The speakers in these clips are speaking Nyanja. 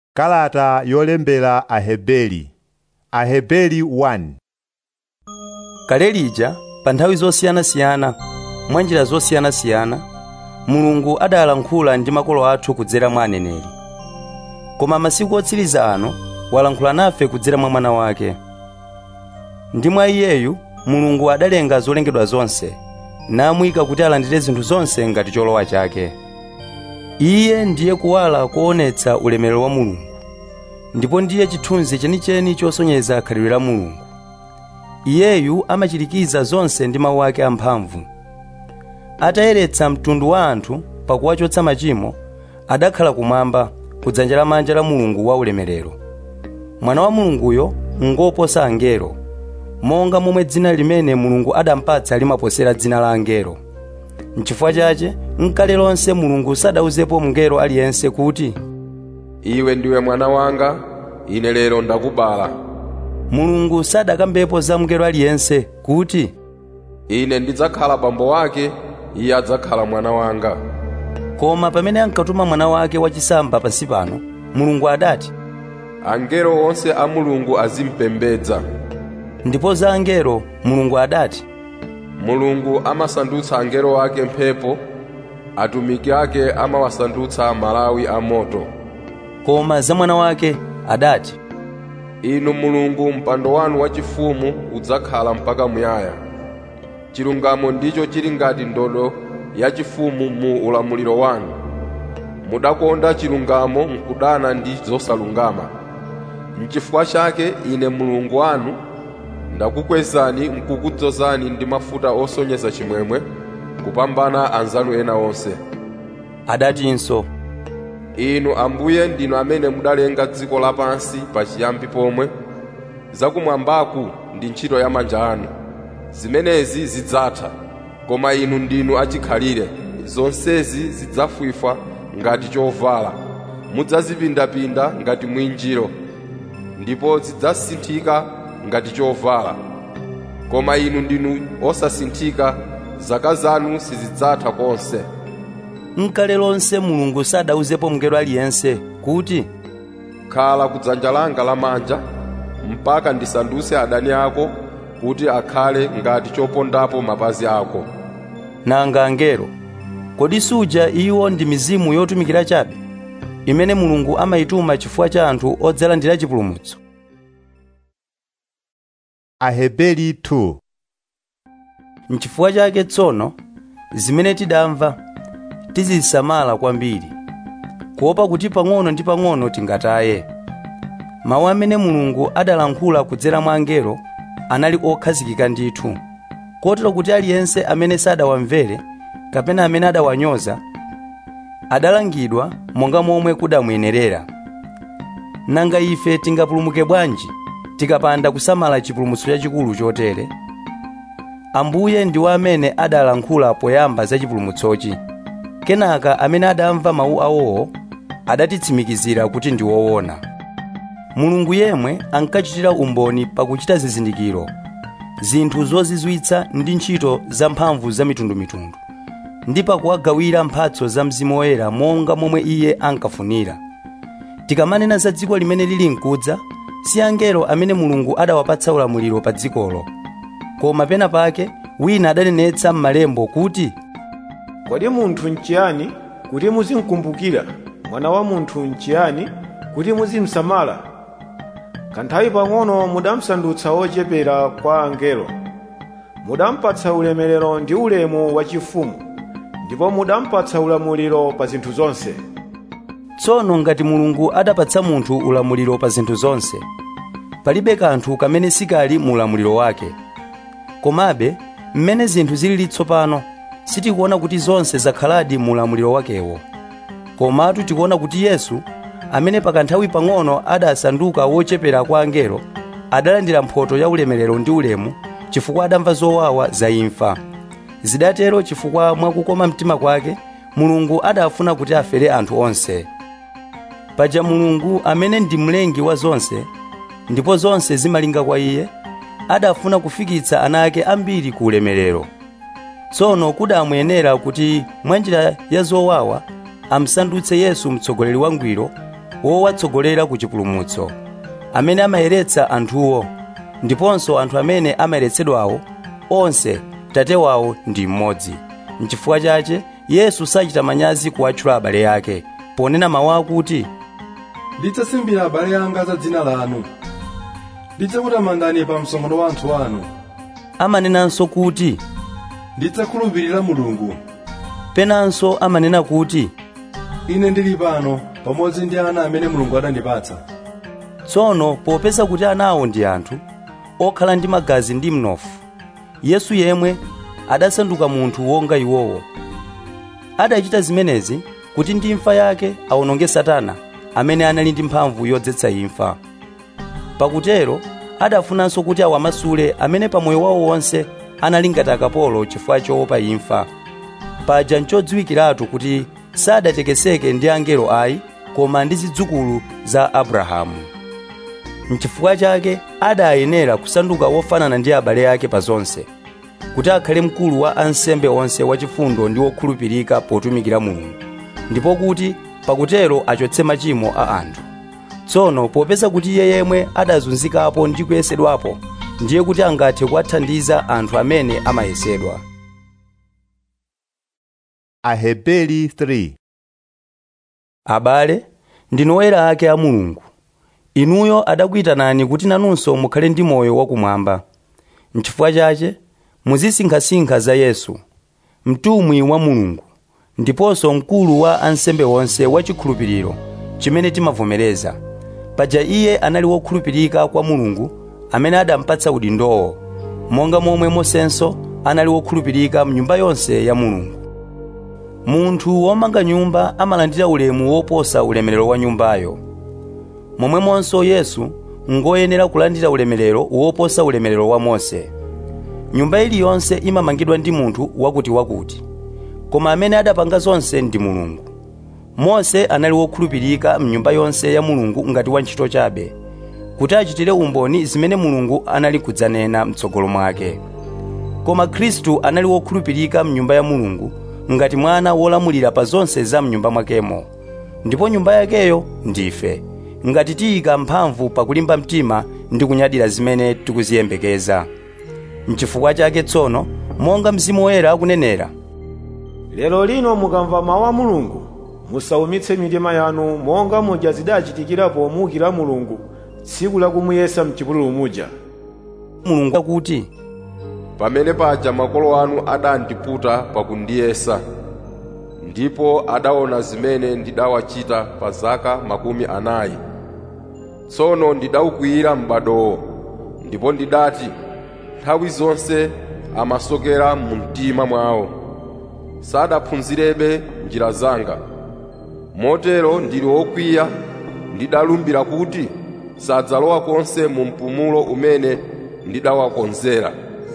Kalata yolembera Aheberi Aheberi 1 kale lija pa nthawi zosiyanasiyana mwa njira zosiyanasiyana mulungu adalankhula ndi makolo athu kudzera mwa aneneri koma masiku otsiriza ano walankhula nafe kudzera mwa mwana wake ndi mwa iyeyu mulungu adalenga zolengedwa zonse namuyika kuti alandire zinthu zonse ngati cholowa chake iye ndiye kuwala koonetsa ulemerero wa mulungu ndipo ndiye chithunzi chenicheni chosonyeza khalidwe la mulungu iyeyu amachirikiza zonse ndi mawu ake amphamvu atayeretsa mtundu wa anthu pakuwachotsa machimo adakhala kumwamba kudzanja lamanja la mulungu wa ulemerero mwana wa mulunguyo ngoposa angelo monga momwe dzina limene mulungu adampatsa limaposera dzina la angelo n'chifukwa chache nkale lonse mulungu sadauzepo mngelo aliyense kuti iwe ndiwe mwana wanga ine lero ndakubala mulungu sadakambepo za mngelo aliyense kuti ine ndidzakhala bambo wake iye adzakhala mwana wanga koma pamene ankatuma mwana wake wachisamba pansi pano mulungu adati angelo onse a mulungu azimpembedza ndipo za angelo mulungu adati mulungu amasandutsa angelo ake mphepo atumiki ake amawasandutsa malawi a moto koma za mwana wake adati inu mulungu mpando wanu wachifumu udzakhala mpaka muyaya chilungamo ndicho chili ngati ndodo yachifumu mu ulamuliro wanu mudakonda chilungamo mkudana ndi zosalungama n'chifukwa chake ine mulungu wanu ndakukwezani mkukudzozani ndi mafuta osonyeza chimwemwe kupambana anzanu ena onse adatinso inu ambuye ndinu amene mudalenga dziko lapansi pachiyambi pomwe zakumwambaku ndi ntchito ya manja anu zimenezi zidzatha koma inu ndinu achikhalire zonsezi zidzafwifwa ngati chovala mudzazipindapinda ngati mwinjiro ndipo zidzasinthika ngati chovala koma inu ndinu osasinthika zaka zanu sizidzatha konse nkale lonse mulungu sadauzepo mngelo aliyense kuti khala kudzanja langa lamanja mpaka ndisandutse adani ako kuti akhale ngati chopondapo mapazi ako nanga angelo kodi suja iwo ndi mizimu yotumikira chabe imene mulungu amayituma chifukwa cha anthu odzalandira chipulumutso Aheberi 2 n'chifukwa chake tsono zimene tidamva tizisamala kwambiri kuopa kuti pang'ono ndi pang'ono tingataye mawu amene mulungu adalankhula kudzera mwa angelo anali okhazikika ndithu kotero kuti aliyense amene sadawamvere kapena amene adawanyoza adalangidwa monga momwe kudamuyenerera nanga ife tingapulumuke bwanji tikapanda kusamala chipulumutso chachikulu chotere ambuye ndiwo amene adalankhula poyamba za chipulumutsochi kenaka amene adamva mawu awowo adatitsimikizira kuti ndi woona mulungu yemwe ankachitira umboni pakuchita zizindikiro zinthu zozizwitsa ndi ntchito zamphamvu zamitundumitundu ndi pakuwagawira mphatso za mzimu woyera monga momwe iye ankafunira tikamanena za dziko limene lili mkudza si angelo amene mulungu adawapatsa ulamuliro pa dzikolo koma pena pake wina adanenetsa m'malembo kuti kodi munthu nchiyani kuti muzimkumbukira mwana wa munthu nchiyani kuti muzimsamala kanthawi pang'ono mudamsandutsa wochepera kwa angelo mudampatsa ulemerero ndi ulemu wachifumu ndipo mudampatsa ulamuliro pa zinthu zonse tsono ngati mulungu adapatsa munthu ulamuliro pa zinthu zonse palibe kanthu kamene sikali mu ulamuliro wake komabe mmene zinthu zilili tsopano sitikuona kuti zonse zakhaladi mu ulamuliro wakewo komatu tikuona kuti yesu amene pakanthawi pang'ono adasanduka wochepera kwa angelo adalandira mphoto ya ulemerero ndi ulemu chifukwa adamva zowawa za imfa zidatero chifukwa mwakukoma mtima kwake mulungu adafuna kuti afere anthu onse paja mulungu amene ndi mlengi wa zonse ndipo zonse zimalinga kwa iye adafuna kufikitsa ana ake ambiri ku ulemerero tsono kudamuyenera kuti mwa njira ya zowawa amsandutse yesu mtsogoleri wangwiro wowatsogolera ku chipulumutso amene amayeretsa anthuwo ndiponso anthu amene amayeretsedwawo onse tate wawo ndi mmodzi mchifukwa chache yesu sachita manyazi kuwatchula abale ake ponena mawu akuti ndidzasimbira abale anga za dzina lanu ndidzakutamandani pa msonkhano wa anthu anu amanenanso kuti ndidzakhulupirira mulungu penanso amanena kuti ine ndili pano pamodzi ndi ana amene mulungu anandipatsa tsono popeza kuti anawo ndi anthu okhala ndi magazi ndi mnofu yesu yemwe adasanduka munthu wonga iwowo adachita zimenezi kuti ndi imfa yake awononge satana amene anali ndi mphamvu yodzetsa imfa pakutero adafunanso kuti awamasule amene pamoyo wawo wonse anali ngati akapolo chifukwa choopa imfa paja nchodziwikiratu kuti sadatekeseke ndi angelo ayi koma ndi zidzukulu za abrahamu mchifukwa chake adayenera kusanduka wofanana ndi abale ake pa zonse kuti akhale mkulu wa ansembe onse wachifundo ndi wokhulupirika potumikira mulungu ndipo kuti pakutero achotse machimo a anthu tsono popeza kuti iye yemwe adazunzikapo ndi kuyesedwapo ndiye kuti angathe kuwathandiza anthu amene amayesedwa Aheberi 3 abale ndinu oyera ake a mulungu inuyo adakuyitanani kuti nanunso mukhale ndi moyo wakumwamba mchifukwa chache muzisinkhasinkha za yesu mtumwi wa mulungu ndiponso mkulu wa ansembe onse wachikhulupiriro chimene timavomereza paja iye anali wokhulupirika kwa mulungu amene adampatsa udindowo monga momwe mosenso anali wokhulupirika mnyumba yonse ya mulungu munthu womanga nyumba amalandira ulemu woposa ulemerero wa nyumbayo momwemonso yesu ngoyenera kulandira ulemerero woposa ulemerero wa mose nyumba iliyonse imamangidwa ndi munthu wakutiwakuti koma amene adapanga zonse ndi mulungu mose anali wokhulupirika mnyumba yonse ya mulungu ngati wantchito chabe kuti achitire umboni zimene mulungu anali kudzanena mtsogolo mwake koma khristu anali wokhulupirika mnyumba ya mulungu ngati mwana wolamulira pa zonse za mnyumba mwakemo ndipo nyumba yakeyo ndife ngati tiyika mphamvu pakulimba mtima ndi kunyadira zimene tikuziyembekeza mchifukwa chake tsono monga mzimu woyera akunenera lero lino mukamva mawu a mulungu musaumitse mitima yanu monga muja zidachitikira pomuukira mulungu tsiku lakumuyesa mchipululu muja mulungu akuti pamene paja makolo anu adandiputa pakundiyesa ndipo adaona zimene ndidawachita pa zaka makumi anayi tsono ndidawukwiyira m'badowo ndipo ndidati nthawi zonse amasokera mu mtima mwawo sadaphunzirebe njira zanga motero ndili wokwiya ndidalumbira kuti sadzalowa konse mu mpumulo umene ndidawakonzera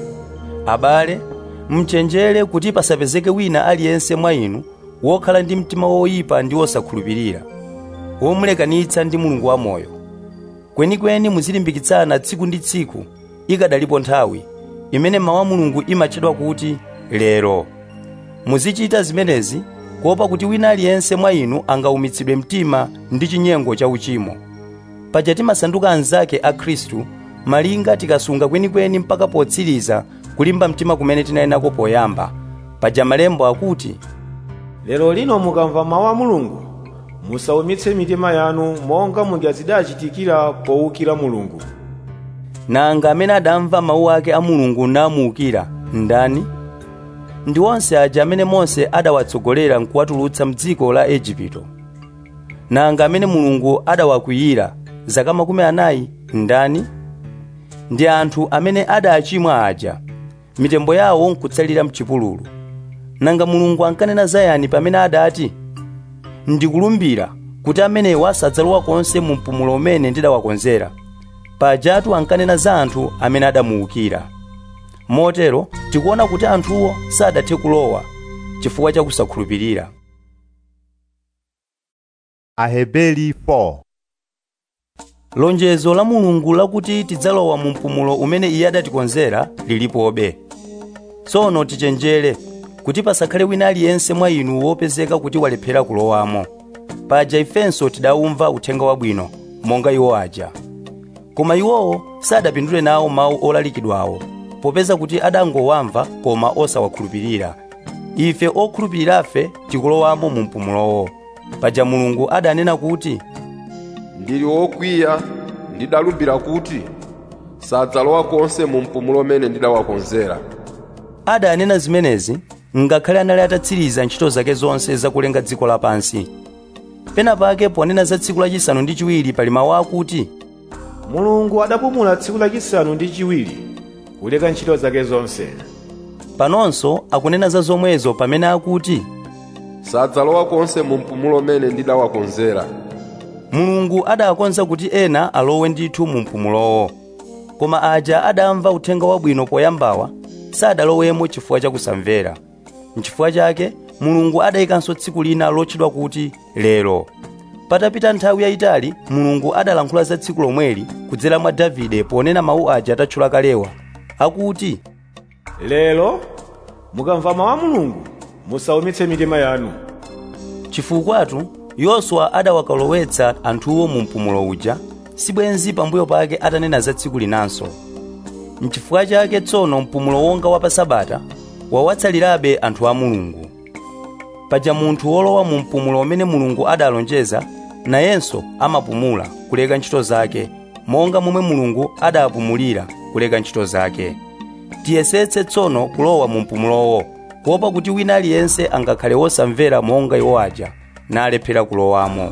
abale mchenjere kuti pasapezeke wina aliyense mwa inu wokhala ndi mtima woyipa ndi wosakhulupirira womulekanitsa ndi mulungu wamoyo kwenikweni muzilimbikitsana tsiku ndi tsiku ikadalipo nthawi imene mawu a mulungu imatchedwa kuti lero muzichita zimenezi kuopa kuti wina aliyense mwa inu angaumitsidwe mtima ndi chinyengo cha uchimo paja timasanduka anzake a khristu malinga tikasunga kwenikweni mpaka potsiriza kulimba mtima kumene tinayenako poyamba paja malembo akuti lero lino mukamva mawu a mulungu musaumitse mitima yanu monga muja zidachitikira powukira mulungu nanga amene adamva mawu ake a mulungu namuukira ndani ndi onse aja amene mose adawatsogolera nkuwatulutsa mdziko la igupto nanga amene mulungu adawakwiyira zaka makumi anayi ndani ndi anthu amene adachimwa aja mitembo yawo nkutsalira mchipululu nanga mulungu ankanena zayani pamene adati ndikulumbira kuti amenewa sadzalowa konse mu mpumulo umene ndidawakonzera pajatu ankanena za anthu amene adamuukira motero tikuona kuti anthuwo sadathe kulowa chifukwa cha kusakhulupirira Aheberi 4 lonjezo la mulungu lakuti tidzalowa mu mpumulo umene iye adatikonzera lilipobe tsono tichenjere kuti pasakhale wina aliyense mwa inu wopezeka kuti walephera kulowamo paja ifenso tidawumva uthenga wabwino monga iwo aja koma iwowo sadapindule nawo mawu olalikidwawo popeza kuti adangowamva koma osawakhulupirira ife okhulupirirafe tikulowamo mu mpumulowo paja mulungu adanena kuti ndili wokwiya ndidalumbira kuti sadzalowa konse mu mpumulo umene ndidawakonzera adanena zimenezi ngakhale anali atatsiriza ntchito zake zonse zakulenga dziko lapansi penapake ponena za tsiku lachisanu ndi chiwiri pali mawu akuti mulungu adapumula tsiku lachisanu ndi chiwiri kuleka ntchito zake zonse panonso akunena za zomwezo pamene akuti sadzalowa konse mu mpumulo umene ndidawakonzera mulungu adakonza kuti ena alowe ndithu mu mpumulowo koma aja adamva uthenga wabwino poyambawa sadalowemo chifukwa chakusamvera nchifukwa chake mulungu adayikanso tsiku lina lotchedwa kuti lero patapita nthawi yayitali mulungu adalankhula za tsiku lomweli kudzera mwa davide ponena mawu aja atatchula kalewa akuti lero mukamva mawu a mulungu musaumitse mitima yanu chifukwatu yoswa adawakalowetsa anthuwo mu mpumulo uja sibwenzi pambuyo pake atanena za tsiku linanso nchifukwa chake tsono mpumulo wonga wa pa sabata wawatsalirabe anthu a mulungu paja munthu wolowa mu mpumulo umene mulungu adalonjeza nayenso amapumula kuleka ntchito zake monga momwe mulungu adapumulira kuleka ntchito zake tiyesetse tsono kulowa mu mpumulowo kuopa kuti wina aliyense angakhale wosamvera monga iwo aja nalephera kulowamo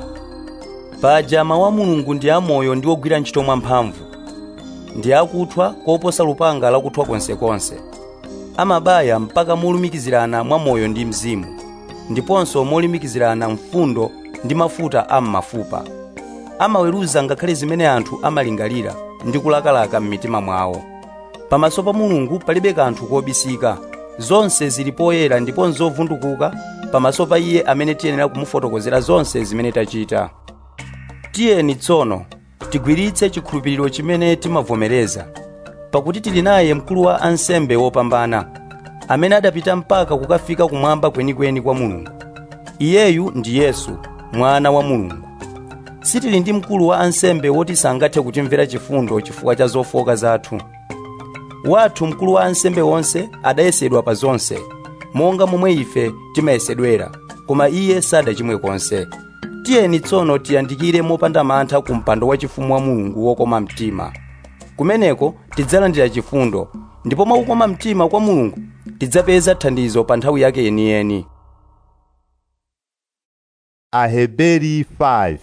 paja mawu a mulungu ndi amoyo ndi ogwira ntchito mwamphamvu ndi akuthwa koposa lupanga lakuthwa konsekonse amabaya mpaka molumikizirana mwa moyo ndi mzimu ndiponso molumikizirana mfundo ndi mafuta a m'mafupa amaweruza ngakhale zimene anthu amalingalira ndi kulakalaka m'mitima mwawo pamaso pa mulungu palibe kanthu kobisika zonse zili poyera ndipo nzovundukuka pamaso pa iye amene tiyenera kumufotokozera zonse zimene tachita tiyeni tsono tigwiritse chikhulupiriro chimene timavomereza pakuti tili naye mkulu wa ansembe wopambana amene adapita mpaka kukafika kumwamba kwenikweni kwa mulungu iyeyu ndi yesu mwana wa mulungu sitili ndi mkulu wa ansembe woti sangathe kutimvera chifundo chifukwa cha zofoka zathu wathu mkulu wa ansembe wonse adayesedwa pa zonse monga momwe ife timayesedwera koma iye sadachimwe konse tiyeni tsono tiyandikire mopanda mantha ku mpando wachifumu wa mulungu wokoma mtima kumeneko tidzalandira chifundo ndipo mwakukoma mtima kwa mulungu tidzapeza thandizo pa nthawi yake yeniyeni Aheberi 5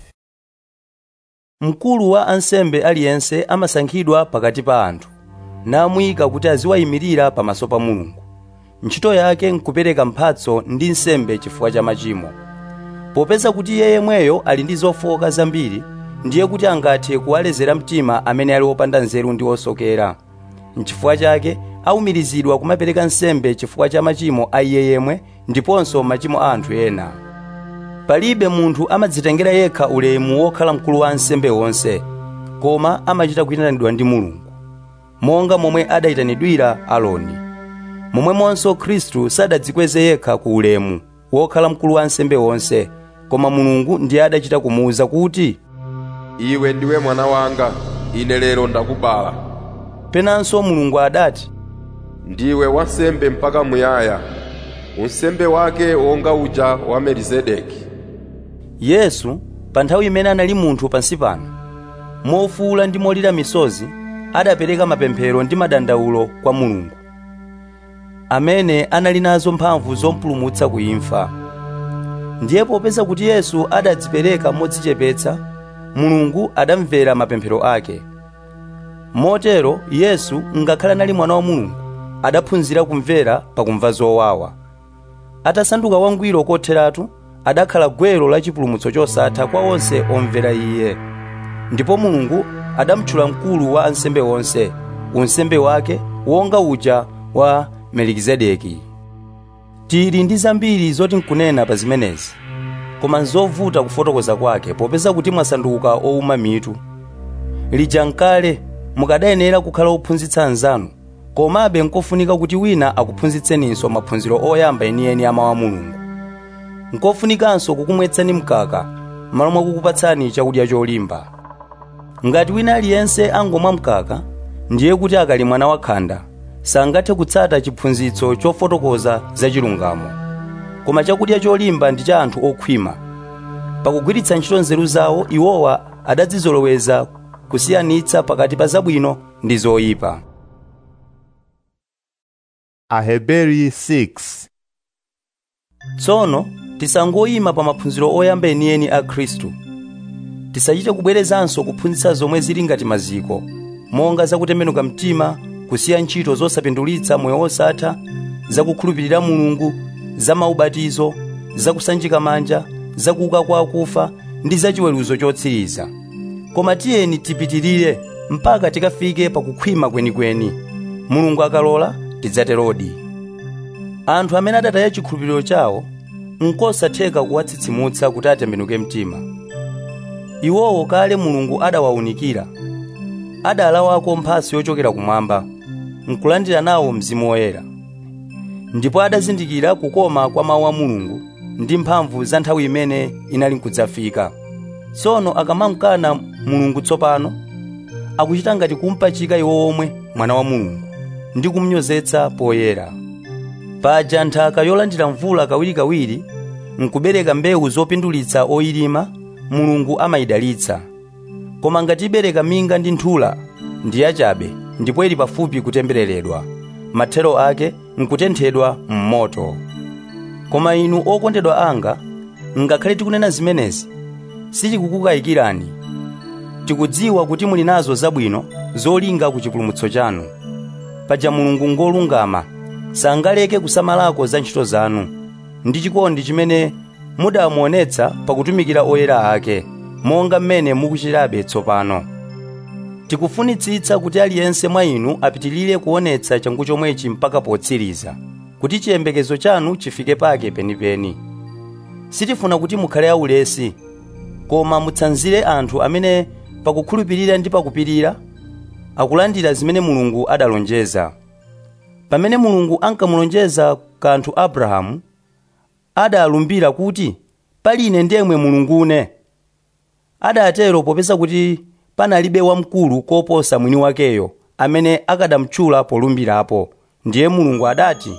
mkulu wa ansembe aliyense amasankhidwa pakati pa anthu namuyika kuti aziwayimirira pamaso pa mulungu ntchito yake nkupereka mphatso ndi nsembe chifukwa cha machimo popeza kuti iye yemweyo ali ndi zofoka zambiri ndiye kuti angathe kuwalezera mtima amene ali opanda nzeru ndi osokera nchifukwa chake awumirizidwa kumapereka nsembe chifukwa cha machimo a iye yemwe ndiponso machimo a anthu ena palibe munthu amadzitengera yekha ulemu wokhala mkulu wa ansembe wonse koma amachita kuyitanidwa ndi mulungu monga momwe adayitanidwira aloni momwemonso khristu sadadzikweze yekha ku ulemu wokhala mkulu wa ansembe wonse koma mulungu ndiye adachita kumuwuza kuti iwe ndiwe mwana wanga ine lero ndakubala penanso mulungu adati ndiwe wansembe mpaka muyaya unsembe wake wonga uja wa melizedeki yesu pa nthawi imene anali munthu pansi pano mofuwula ndi molira misozi adapereka mapemphero ndi madandawulo kwa mulungu amene anali nazo mphamvu zompulumutsa ku imfa ndiye popeza kuti yesu adadzipereka modzichepetsa mulungu adamvera mapemphero ake motero yesu ngakhale anali mwana wa mulungu adaphunzira kumvera pakumva zowawa atasanduka wangwiro kotheratu adakhala gwero la chipulumutso chosatha kwa onse omvera iye ndipo mulungu adamtchula mkulu wa ansembe onse unsembe wake wonga uja wa melikizedeki tili ndi zambiri zoti nkunena pa zimenezi koma nzovuta kufotokoza kwake popeza kuti mwasanduka owuma mitu lija nkale mukadayenera kukhala ophunzitsa anzanu komabe nkofunika kuti wina akuphunzitseninso maphunziro oyamba enieni a mawu a mulungu nkofunikanso kukumwetsani mkaka m'malo mwakukupatsani chakudya cholimba ngati wina aliyense angomwa mkaka ndiye kuti akali mwana wakhanda sangathe kutsata chiphunzitso chofotokoza za chilungamo koma chakudya cholimba ndi cha anthu okhwima pakugwiritsa ntchito nzeru zawo iwowa adadzizoloweza kusiyanitsa pakati pa zabwino ndi zoyipa Aheberi 6 tsono tisangoyima pa maphunziro oyamba enieni a khristu tisachite kubwerezanso kuphunzitsa zomwe zili ngati maziko monga zakutembenuka mtima kusiya ntchito zosapindulitsa moyo wosatha zakukhulupirira mulungu za maubatizo zakusanjika manja zakuuka kwa akufa ndi zachiweruzo chotsiriza koma tiyeni tipitirire mpaka tikafike pakukhwima kwenikweni mulungu akalola tidzaterodi anthu amene adataya chikhulupiriro chawo nkosatheka kuwatsitsimutsa kuti atembenuke mtima iwowo kale mulungu adawawunikira adalawako mphatso yochokera kumwamba nkulandira nawo mzimu woyera ndipo adazindikira kukoma kwa mawu a mulungu ndi mphamvu za nthawi imene inali nkudzafika tsono akamamkana mulungu tsopano akuchita ngati kumpachika iwo omwe mwana wa mulungu ndi kumnyozetsa poyera paja nthaka yolandira mvula kawirikawiri nkubereka mbewu zopindulitsa oyilima mulungu amayidalitsa koma ngati ibereka minga ndi nthula ndi yachabe ndipo ili pafupi kutembereredwa mathero ake nkutenthedwa m'moto koma inu okondedwa anga ngakhale tikunena zimenezi sitikukukayikirani tikudziwa kuti muli nazo zabwino zolinga ku chipulumutso chanu paja mulungu ngolungama sangaleke kusamalako za ntchito zanu ndi chikondi chimene mudamuonetsa pakutumikira oyera ake monga mmene mukuchitabe tsopano tikufunitsitsa kuti aliyense mwa inu apitilire kuonetsa changu chomwechi mpaka potsiriza kuti chiyembekezo chanu chifike pake penipeni sitifuna kuti mukhale aulesi koma mutsanzire anthu amene pakukhulupirira ndi pakupirira akulandira zimene mulungu adalonjeza pamene mulungu ankamulonjeza kanthu abrahamu adalumbira kuti pali ine ndemwe mulungune adatero popeza kuti panalibe wamkulu koposa mwini wakeyo amene akadamtchula polumbirapo ndiye mulungu adati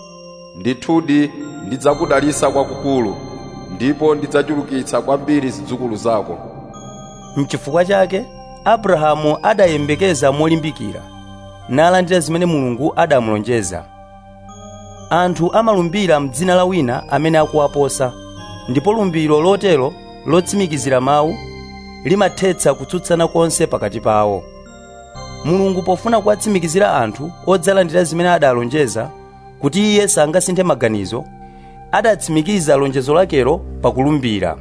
ndithudi ndidzakudalitsa kwakukulu ndipo ndidzachulukitsa kwambiri zidzukulu zako mchifukwa chake abrahamu adayembekeza molimbikira nalandira zimene mulungu adamulonjeza anthu amalumbira mdzina la wina amene akuwaposa ndipo lumbiro lotero lotsimikizira mawu limathetsa kutsutsana konse pakati pawo mulungu pofuna kuwatsimikizira anthu odzalandira zimene adalonjeza kuti iye sangasinthe maganizo adatsimikiza lonjezo lakelo pakulumbira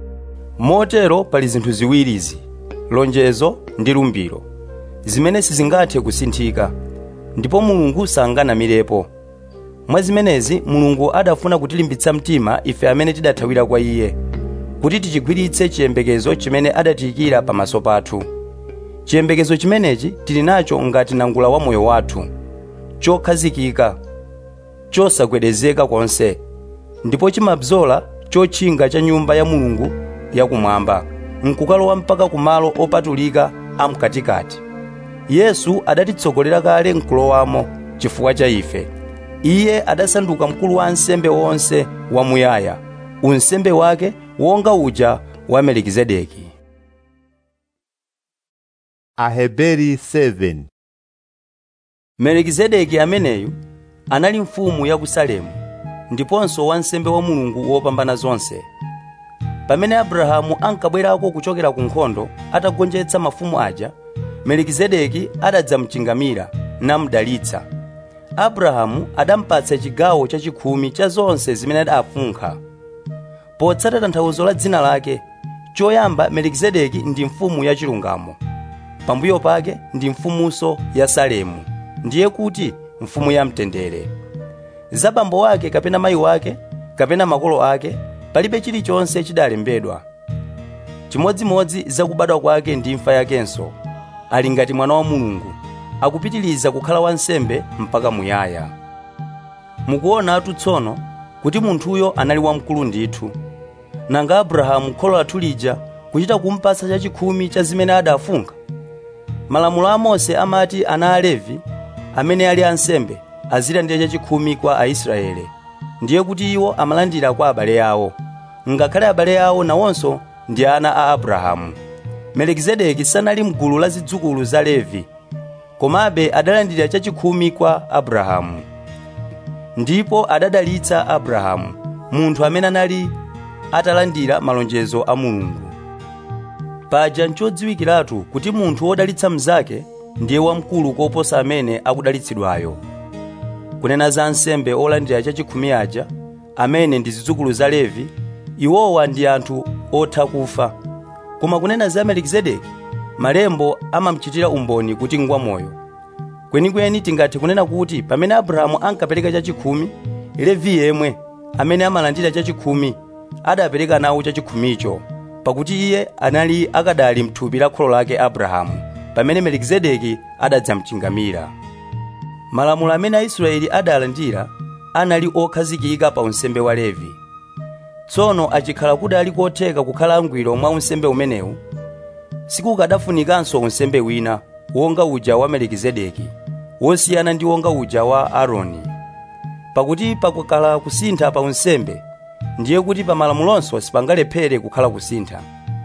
motero pali zinthu ziwirizi lonjezo ndi lumbiro zimene sizingathe kusinthika ndipo mulungu sanganamirepo mwa zimenezi mulungu adafuna kutilimbitsa mtima ife amene tidathawira kwa iye kuti tichigwiritse chiyembekezo chimene adatiyikira pamaso pathu chiyembekezo chimenechi tili nacho ngati nangula wa moyo wathu chokhazikika chosagwedezeka konse ndipo chimabzola chotchinga cha nyumba ya mulungu yakumwamba nkukalowa mpaka kumalo opatulika amkatikati yesu adatitsogolera kale nkulowamo chifukwa cha ife iye adasanduka mkulu wa ansembe wonse wamuyaya unsembe wake wonga uja wa melikizedeki Aheberi 7 melikizedeki ameneyu anali mfumu ya ku salemu ndiponso wansembe wa mulungu wopambana zonse pamene abrahamu ankabwerako kuchokera ku nkhondo atagonjetsa mafumu aja melikizedeki adadzamchingamira namudalitsa abrahamu adampatsa chigawo chachikhumi cha zonse zimene adafunkha potsata tanthauzo la dzina lake choyamba melikizedeki ndi mfumu ya chilungamo pambuyo pake ndi mfumunso ya salemu ndiye kuti mfumu ya mtendere za bambo wake kapena mayi wake kapena makolo ake palibe chilichonse chidalembedwa chimodzimodzi za kubadwa kwake ndi imfa yakenso ali ngati mwana wa mulungu akupitiliza kukhala wansembe mpaka muyaya mukuonatu tsono kuti munthuyo anali wamkulu ndithu nanga abrahamu kholo lathu lija kuchita kumpatsa chachikhumi cha zimene adafunga malamulo a mose amati ana a levi amene ali ansembe azilandira chachikhumi kwa aisraele ndiye kuti iwo amalandira kwa abale awo ngakhale abale awo nawonso ndi ana a abrahamu melikizedeki sanali mgulu la zidzukulu za levi komabe adalandira chachikhumi kwa abrahamu ndipo adadalitsa abrahamu munthu amene anali atalandira malonjezo a mulungu paja nchodziwikiratu kuti munthu wodalitsa mnzake ndiye wamkulu koposa amene akudalitsidwayo kunena za ansembe olandira chachikhumi aja amene ndi zidzukulu za levi iwowa ndi anthu otha kufa koma kunena za melikizedeki malembo amamuchitira umboni kuti ngwamoyo kwenikweni tingathe kunena kuti pamene abrahamu ankapereka chachikhumi levi yemwe amene amalandira chachikhumi adapereka nawo chachikhumicho pakuti iye anali akadali mthupi la kholo lake abrahamu pamene melikizedeki adadzamchingamira malamulo amene aisraeli adalandira anali okhazikika pa unsembe wa levi tsono achikhala kuti ali kotheka kukhala angwiro mwa unsembe umenewu sikukadafunikanso unsembe wina wonga uja wa melikizedeki wosiyana ndi wonga uja wa aaroni pakuti pakukhala kusintha pa unsembe ndiye kuti pa malamulonso sipangalephere kukhala kusintha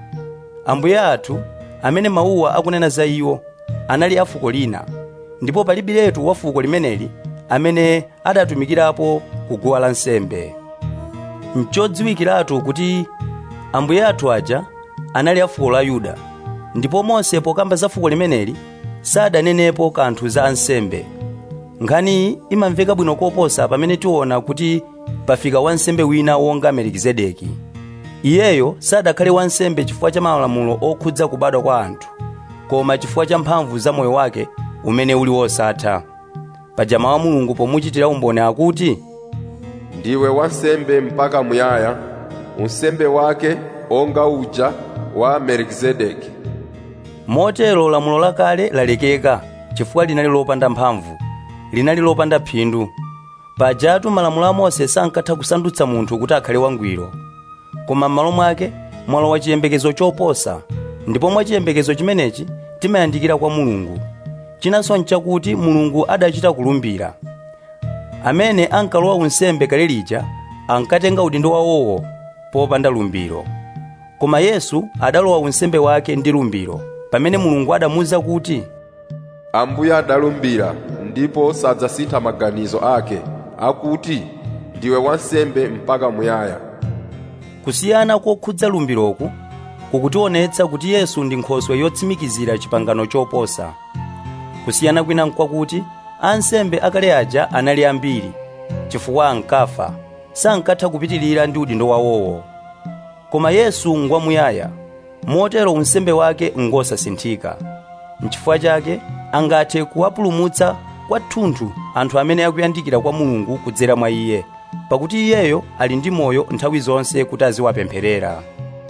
ambuye athu amene mawuwa akunena za iwo anali a fuko lina ndipo palibiretu wa fuko limeneli amene adatumikirapo kuguwa lansembe nchodziwikiratu kuti ambuye athu aja anali a fuko la yuda ndipo mose pokamba za fuko limeneli sadanenepo kanthu za ansembe nkhaniyi imamveka bwino koposa pamene tiona kuti pafika wansembe wina wonga melikizedeki iyeyo sadakhale wansembe chifukwa cha malamulo okhudza kubadwa kwa anthu koma chifukwa cha mphamvu za moyo wake umene uli wosatha paja mawu a mulungu pomuchitira umboni akuti ndiwe wansembe mpaka muyaya unsembe wake onga uja wa melikizedeki motero lamulo lakale lalekeka chifukwa linali lopanda mphamvu linali lopanda phindu pajatu malamulo a mose sankatha kusandutsa munthu kuti akhale wangwiro koma m'malo mwake mwalowa chiyembekezo choposa ndipo mwa chiyembekezo chimenechi timayandikira kwa mulungu chinanso nchakuti mulungu adachita kulumbira amene ankalowa unsembe kale lija ankatenga udindo wawowo popanda lumbiro koma yesu adalowa unsembe wake ndi lumbiro pamene mulungu adamuwuza kuti ambuye adalumbira ndipo sadzasintha maganizo ake akuti ndiwe wansembe mpaka muyaya kusiyana kokhudza lumbiroku kukutionetsa kuti yesu ndi nkhoswe yotsimikizira chipangano choposa kusiyana kwina nkwakuti ansembe akale aja anali ambiri chifukwa ankafa sankatha kupitirira ndi udindo wawowo koma yesu ngwamuyaya motero unsembe wake ngosasinthika nchifukwa chake angathe kuwapulumutsa kwathunthu anthu amene akuyandikira kwa mulungu kudzera mwa iye pakuti iyeyo ali ndi moyo nthawi zonse kuti aziwapempherera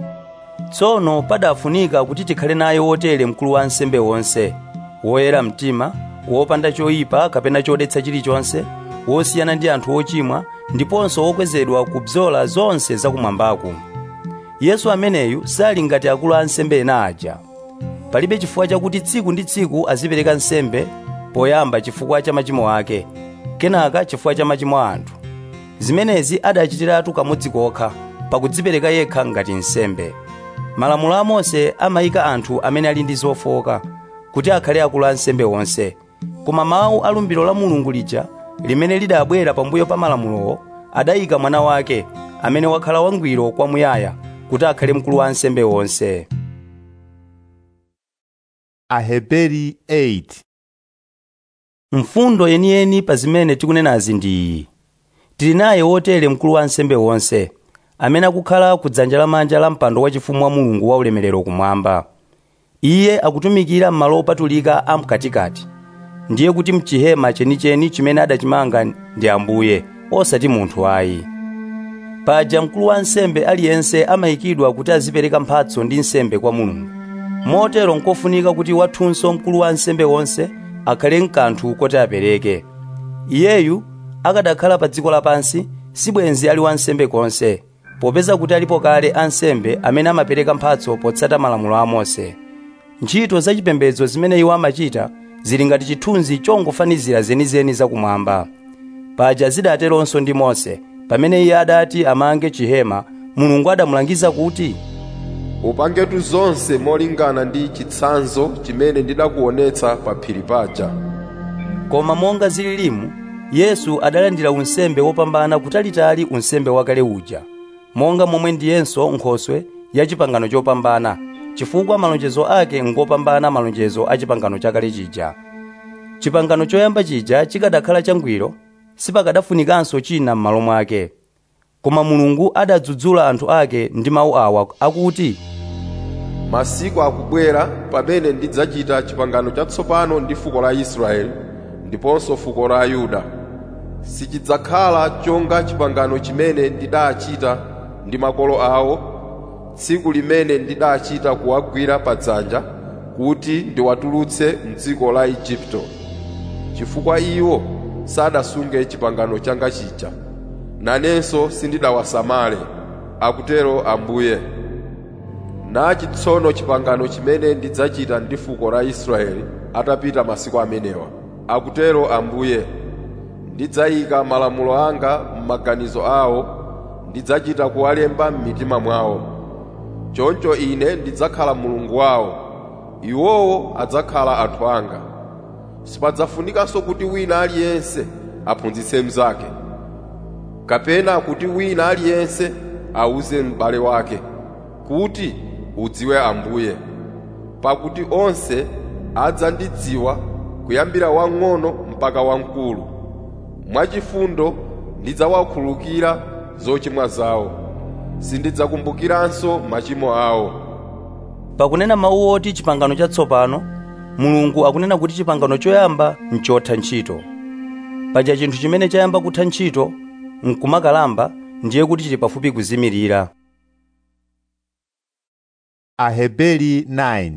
tsono padafunika kuti tikhale naye wotere mkulu wa ansembe wonse woyera mtima wopanda choyipa kapena chodetsa chilichonse wosiyana ndi anthu ochimwa ndiponso wokwezedwa kubzola zonse zakumwambaku yesu ameneyu sali ngati akulu a ansembe ena aja palibe chifukwa chakuti tsiku ndi tsiku azipereka nsembe poyamba chifukwa cha machimo ake kenaka chifukwa cha machimo a anthu zimenezi adachitiratu kamodzi kokha pakudzipereka yekha ngati nsembe malamulo a mose amayika anthu amene ali ndi zofoka kuti akhale akulu a nsembe onse koma mawu a lumbiro la mulungu lija limene lidabwera pambuyo pa malamulowo adayika mwana wake amene wakhala wangwiro kwamuyaya kuti akhale mkulu wa ansembe onse Aheberi 8 mfundo yeniyeni pa zimene tikunenazi ndi iyi tili naye wotere mkulu wa ansembe wonse amene akukhala ku dzanja lamanja la mpando wachifumu wa mulungu wa ulemerero kumwamba iye akutumikira m'malo opatulika a mkatikati ndiye kuti mchihema chenicheni chimene adachimanga ndi ambuye osati munthu ayi paja mkulu wa ansembe aliyense amayikidwa kuti azipereka mphatso ndi nsembe kwa mulungu motero nkofunika kuti wathunso mkulu wa ansembe wonse akhale mkanthu koti apereke iyeyu akadakhala pa dziko lapansi sibwenzi ali wansembe konse popeza kuti alipo kale ansembe amene amapereka mphatso potsata malamulo a mose ntchito zachipembedzo zimene iwo amachita zili ngati chithunzi chongofanizira zenizeni zakumwamba paja zidateronso ndi mose pamene iye adati amange chihema mulungu adamulangiza kuti upangetu zonse molingana ndi chitsanzo chimene ndidakuonetsa pa phiri paja koma monga zililimu yesu adalandira unsembe wopambana kutalitali unsembe wakale uja monga momwe ndiyenso nkhoswe ya chipangano chopambana chifukwa malonjezo ake ngopambana malonjezo a chipangano chakale chija chipangano choyamba chija chikadakhala changwiro sipakadafunikanso china m'malo mwake koma mulungu adadzudzula anthu ake ndi mawu awa akuti masiku akubwera pamene ndidzachita chipangano chatsopano ndi fuko la israeli ndiponso fuko la yuda sichidzakhala chonga chipangano chimene ndidachita ndi makolo awo tsiku limene ndidachita kuwagwira padzanja kuti ndiwatulutse mdziko la igupto chifukwa iwo sadasunge chipangano changa chija nanenso sindidawasamale akutero ambuye nachi tsono chipangano chimene ndidzachita ndi fuko la israeli atapita masiku amenewa akutero ambuye ndidzayika malamulo anga m'maganizo awo ndidzachita kuwalemba m'mitima mwawo choncho ine ndidzakhala mulungu wawo iwowo adzakhala anthu anga sipadzafunikanso kuti wina aliyense aphunzitse mnzake kapena kuti wina aliyense awuze m'bale wake kuti udziwe ambuye pakuti onse adzandidziwa kuyambira wang'ono mpaka wamkulu mwachifundo ndidzawakhululukira zochimwa zawo sindidzakumbukiranso machimo awo pakunena mawu oti chipangano chatsopano mulungu akunena kuti chipangano choyamba nchotha ntchito paja chinthu chimene chayamba kutha ntchito nkumakalamba ndiye kuti chili pafupi kuzimirira Aheberi 9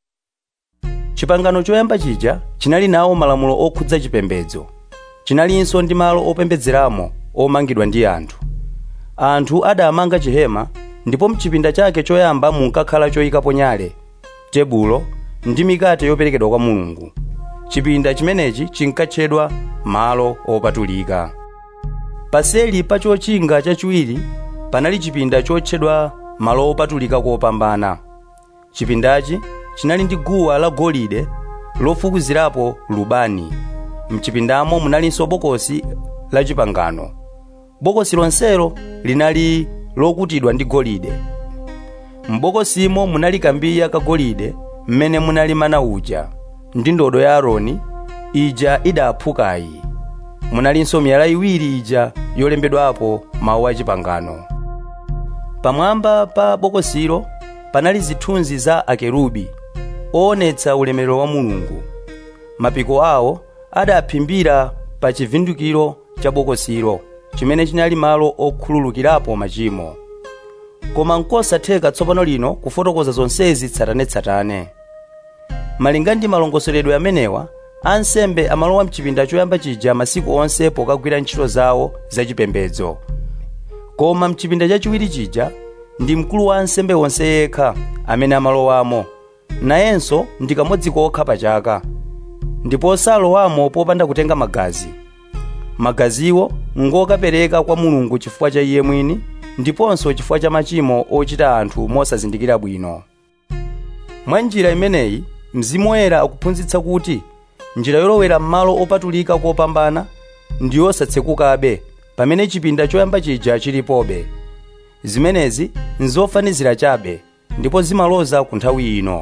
chipangano choyamba chija chinali nawo malamulo okhudza chipembedzo chinalinso ndi malo opembedzeramo omangidwa ndi anthu anthu adamanga chihema ndipo mchipinda chake choyamba munkakhala choyikapo nyale tebulo ndi mikate yoperekedwa kwa mulungu chipinda chimenechi chinkatchedwa malo opatulika paseli pa chochinga chachiwiri panali chipinda chotchedwa malo opatulika kopambana chipindachi chinali ndi guwa la golide lofukuzirapo lubani mchipindamo munalinso bokosi la chipangano bokosi lonselo linali lokutidwa ndi golide m'bokosimo munali kambiya kagolide mmene munali mana uja ndi ndodo ya aaroni ija idaphukayi munalinso miyala iwiri ija yolembedwapo mawu a chipangano pamwamba pa bokosilo panali zithunzi za akerubi oonetsa ulemerero wa mulungu mapiko awo adaphimbira pa chivundikiro cha bokosilo chimene chinali malo okhululukirapo machimo koma nkosatheka tsopano lino kufotokoza zonsezi tsatanetsatane malinga ndi malongosoledwe amenewa ansembe amalowa mchipinda choyamba chija masiku onse pokagwira ntchito zawo zachipembedzo koma mchipinda chachiwiri chija ndi mkulu wa ansembe onse yekha amene amalowamo nayenso ndi kamodzi kokha pa chaka ndipo salowamo popanda kutenga magazi magaziwo ngokapereka kwa mulungu chifukwa cha iye mwini ndiponso chifukwa cha machimo ochita anthu mosazindikira bwino mwa njira imeneyi mzimu woyera akuphunzitsa kuti njira yolowera m'malo opatulika kopambana ndi yosatsekukabe pamene chipinda choyamba chija chilipobe zimenezi nzofanizira chabe ndipo zimaloza ku nthawi ino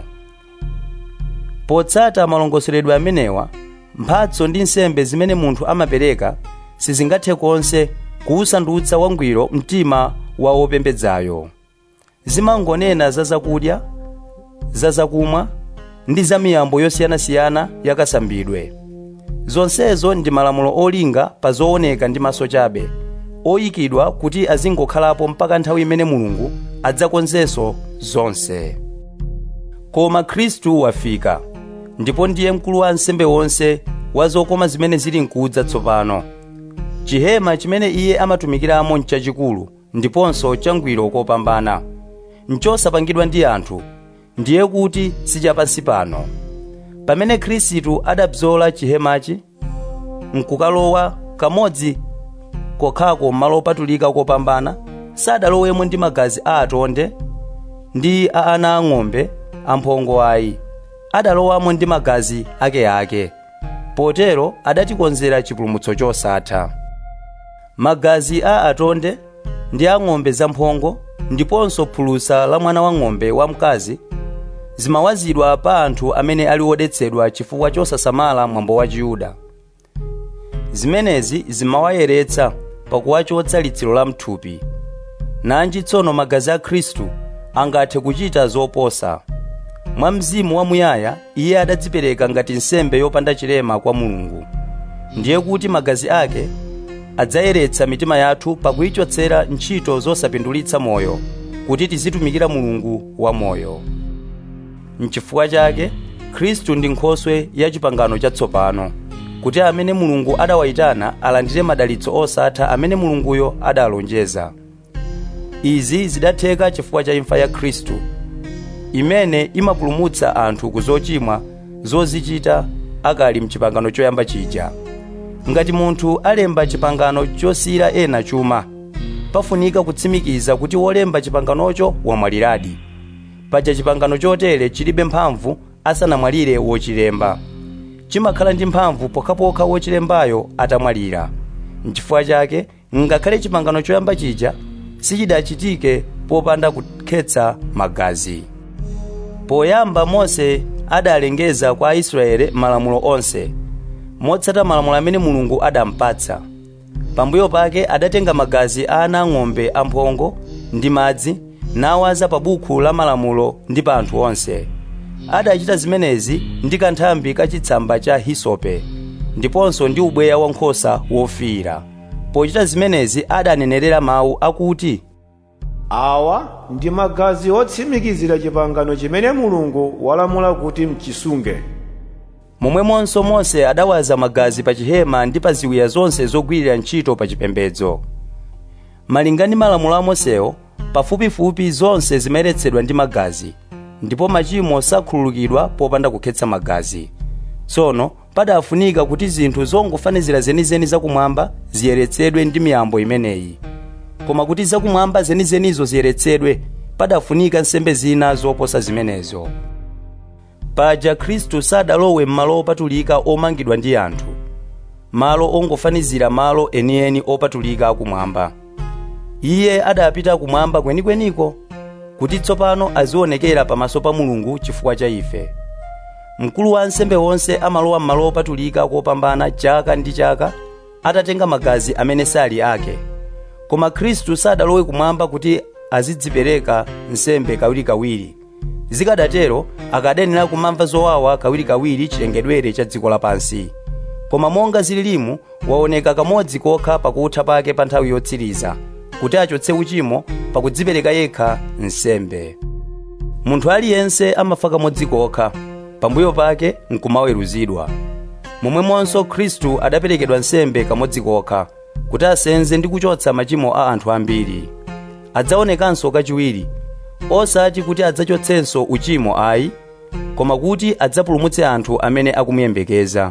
potsata malongosoledwe amenewa mphatso ndi nsembe zimene munthu amapereka sizingathe konse kuwusandutsa wangwiro mtima wa wopembedzayo zimangonena za zakudya za zakumwa ndi za miyambo yosiyanasiyana yakasambidwe zonsezo ndi malamulo olinga pa zooneka ndi maso chabe oyikidwa kuti azingokhalapo mpaka nthawi imene mulungu adzakonzenso zonse koma khristu wafika ndipo ndiye mkulu wa ansembe wonse wa zokoma zimene zili nkudza tsopano chihema chimene iye amatumikiramo nchachikulu ndiponso changwiro kopambana nchosapangidwa ndi anthu ndiye kuti sichapansi pano pamene khristu adabzola chihemachi nkukalowa kamodzi kokhako m'malo opatulika kopambana sadalowemo ndi magazi a atonde ndi a ana ang'ombe amphongo ayi adalowamo ndi magazi akeake potero adatikonzera chipulumutso chosatha magazi a atonde ndi a ng'ombe zamphongo ndiponso phulusa la mwana wang'ombe wamkazi zimawazidwa pa anthu amene ali odetsedwa chifukwa chosasamala mwambo wa chiyuda zimenezi zimawayeretsa pakuwachotsa litsiro la mthupi nanji tsono magazi a khristu angathe kuchita zoposa mwa mzimu wamuyaya iye adadzipereka ngati nsembe yopanda chilema kwa mulungu ndiye kuti magazi ake adzayeretsa mitima yathu pakuyichotsera ntchito zosapindulitsa moyo kuti tizitumikira mulungu wamoyo mchifukwa chake khristu ndi nkhoswe ya chipangano chatsopano kuti amene mulungu adawayitana alandire madalitso osatha amene mulunguyo adalonjeza izi zidatheka chifukwa cha imfa ya khristu imene imapulumutsa anthu ku zochimwa zozichita akali mchipangano choyamba chija ngati munthu alemba chipangano chosiyira ena chuma pafunika kutsimikiza kuti wolemba chipanganocho wamwaliradi paja chipangano chotere chilibe mphamvu asanamwalire wochilemba chimakhala ndi mphamvu pokhapokha wochilembayo atamwalira nchifukwa chake ngakhale chipangano choyamba chija sichidachitike popanda kukhetsa magazi poyamba mose adalengeza kwa aisraeli malamulo onse motsata malamulo amene mulungu adampatsa pambuyo pake adatenga magazi a ana ang'ombe amphongo ndi madzi nawaza pa buku la malamulo ndi pa anthu onse adachita zimenezi ndi kanthambi kachitsamba cha hisope ndiponso ndi ubweya wankhosa wofiira pochita zimenezi adanenerera mawu akuti awa ndi magazi otsimikizira chipangano chimene mulungu walamula kuti mchisunge momwemonso mose adawaza magazi pa chihema ndi pa ziwiya zonse zogwirira ntchito pa chipembedzo malinga ndi malamulo a mosewo pafupifupi zonse zimayeretsedwa ndi magazi ndipo machimo sakhululukidwa popanda kukhetsa magazi tsono padafunika kuti zinthu zongofanizira zenizeni zakumwamba ziyeretsedwe ndi miyambo imeneyi koma kuti zakumwamba zenizenizo ziyeretsedwe padafunika nsembe zina zoposa zimenezo paja khristu sadalowe m'malo opatulika omangidwa ndi anthu malo ongofanizira malo enieni opatulika akumwamba iye adapita kumwamba kwenikweniko kuti tsopano azionekera pamaso pa mulungu chifukwa cha ife mkulu wa ansembe wonse amalowa m'malo opatulika kopambana chaka ndi chaka atatenga magazi amene sali ake koma khristu sadalowe kumwamba kuti azidzipereka nsembe kawirikawiri zikadatero akadanena kumamva zowawa kawirikawiri chilengedwere cha dziko lapansi koma monga zililimu waoneka kamodzi kokha pakutha pake pa nthawi yotsiriza kuti achotse uchimo pakudzipereka yekha nsembe munthu aliyense amafa kamodzi kokha pambuyo pake nkumaweruzidwa momwemonso khristu adaperekedwa nsembe kamodzi kokha kuti asenze ndi kuchotsa machimo a anthu ambiri adzaonekanso kachiwiri osati kuti adzachotsenso uchimo ayi koma kuti adzapulumutse anthu amene akumuyembekeza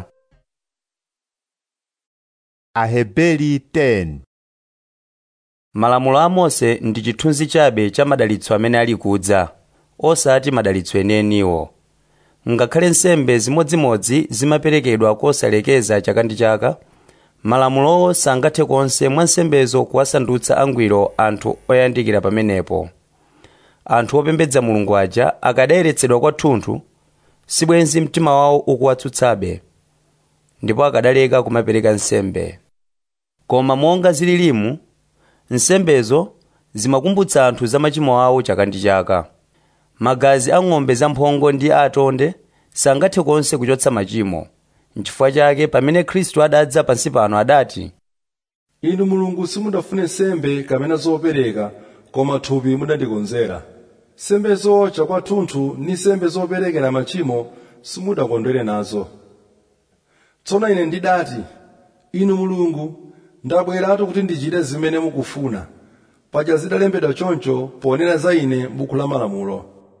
Aheberi 10 malamulo a mose ndi chithunzi chabe cha madalitso amene ali kudza osati madalitso enieniwo ngakhale nsembe zimodzimodzi zimaperekedwa kosalekeza chaka ndi chaka malamulowo sangathe konse mwa nsembezo kuwasandutsa angwiro anthu oyandikira pamenepo anthu opembedza mulungu aja akadayeretsedwa kwathunthu sibwenzi mtima wawo ukuwatsutsabe ndipo akadaleka kumapereka nsembe koma monga zililimu nsembezo zimakumbutsa anthu za machimo awo chaka ndi chaka magazi a ng'ombe zamphongo ndi atonde sangathe konse kuchotsa machimo nchifukwa chake pamene khristu adadza pansi pano adati inu mulungu simudafune nsembe kapena zopereka koma thupi mudandikonzera nsembezo chakwathunthu ndi nsembe zoperekera machimo simudakondwere nazo tsono ine ndidati inu mulungu ndabweratu kuti ndichite zimene mukufuna paja zidalembedwa choncho ponena za ine m'buku la malamulo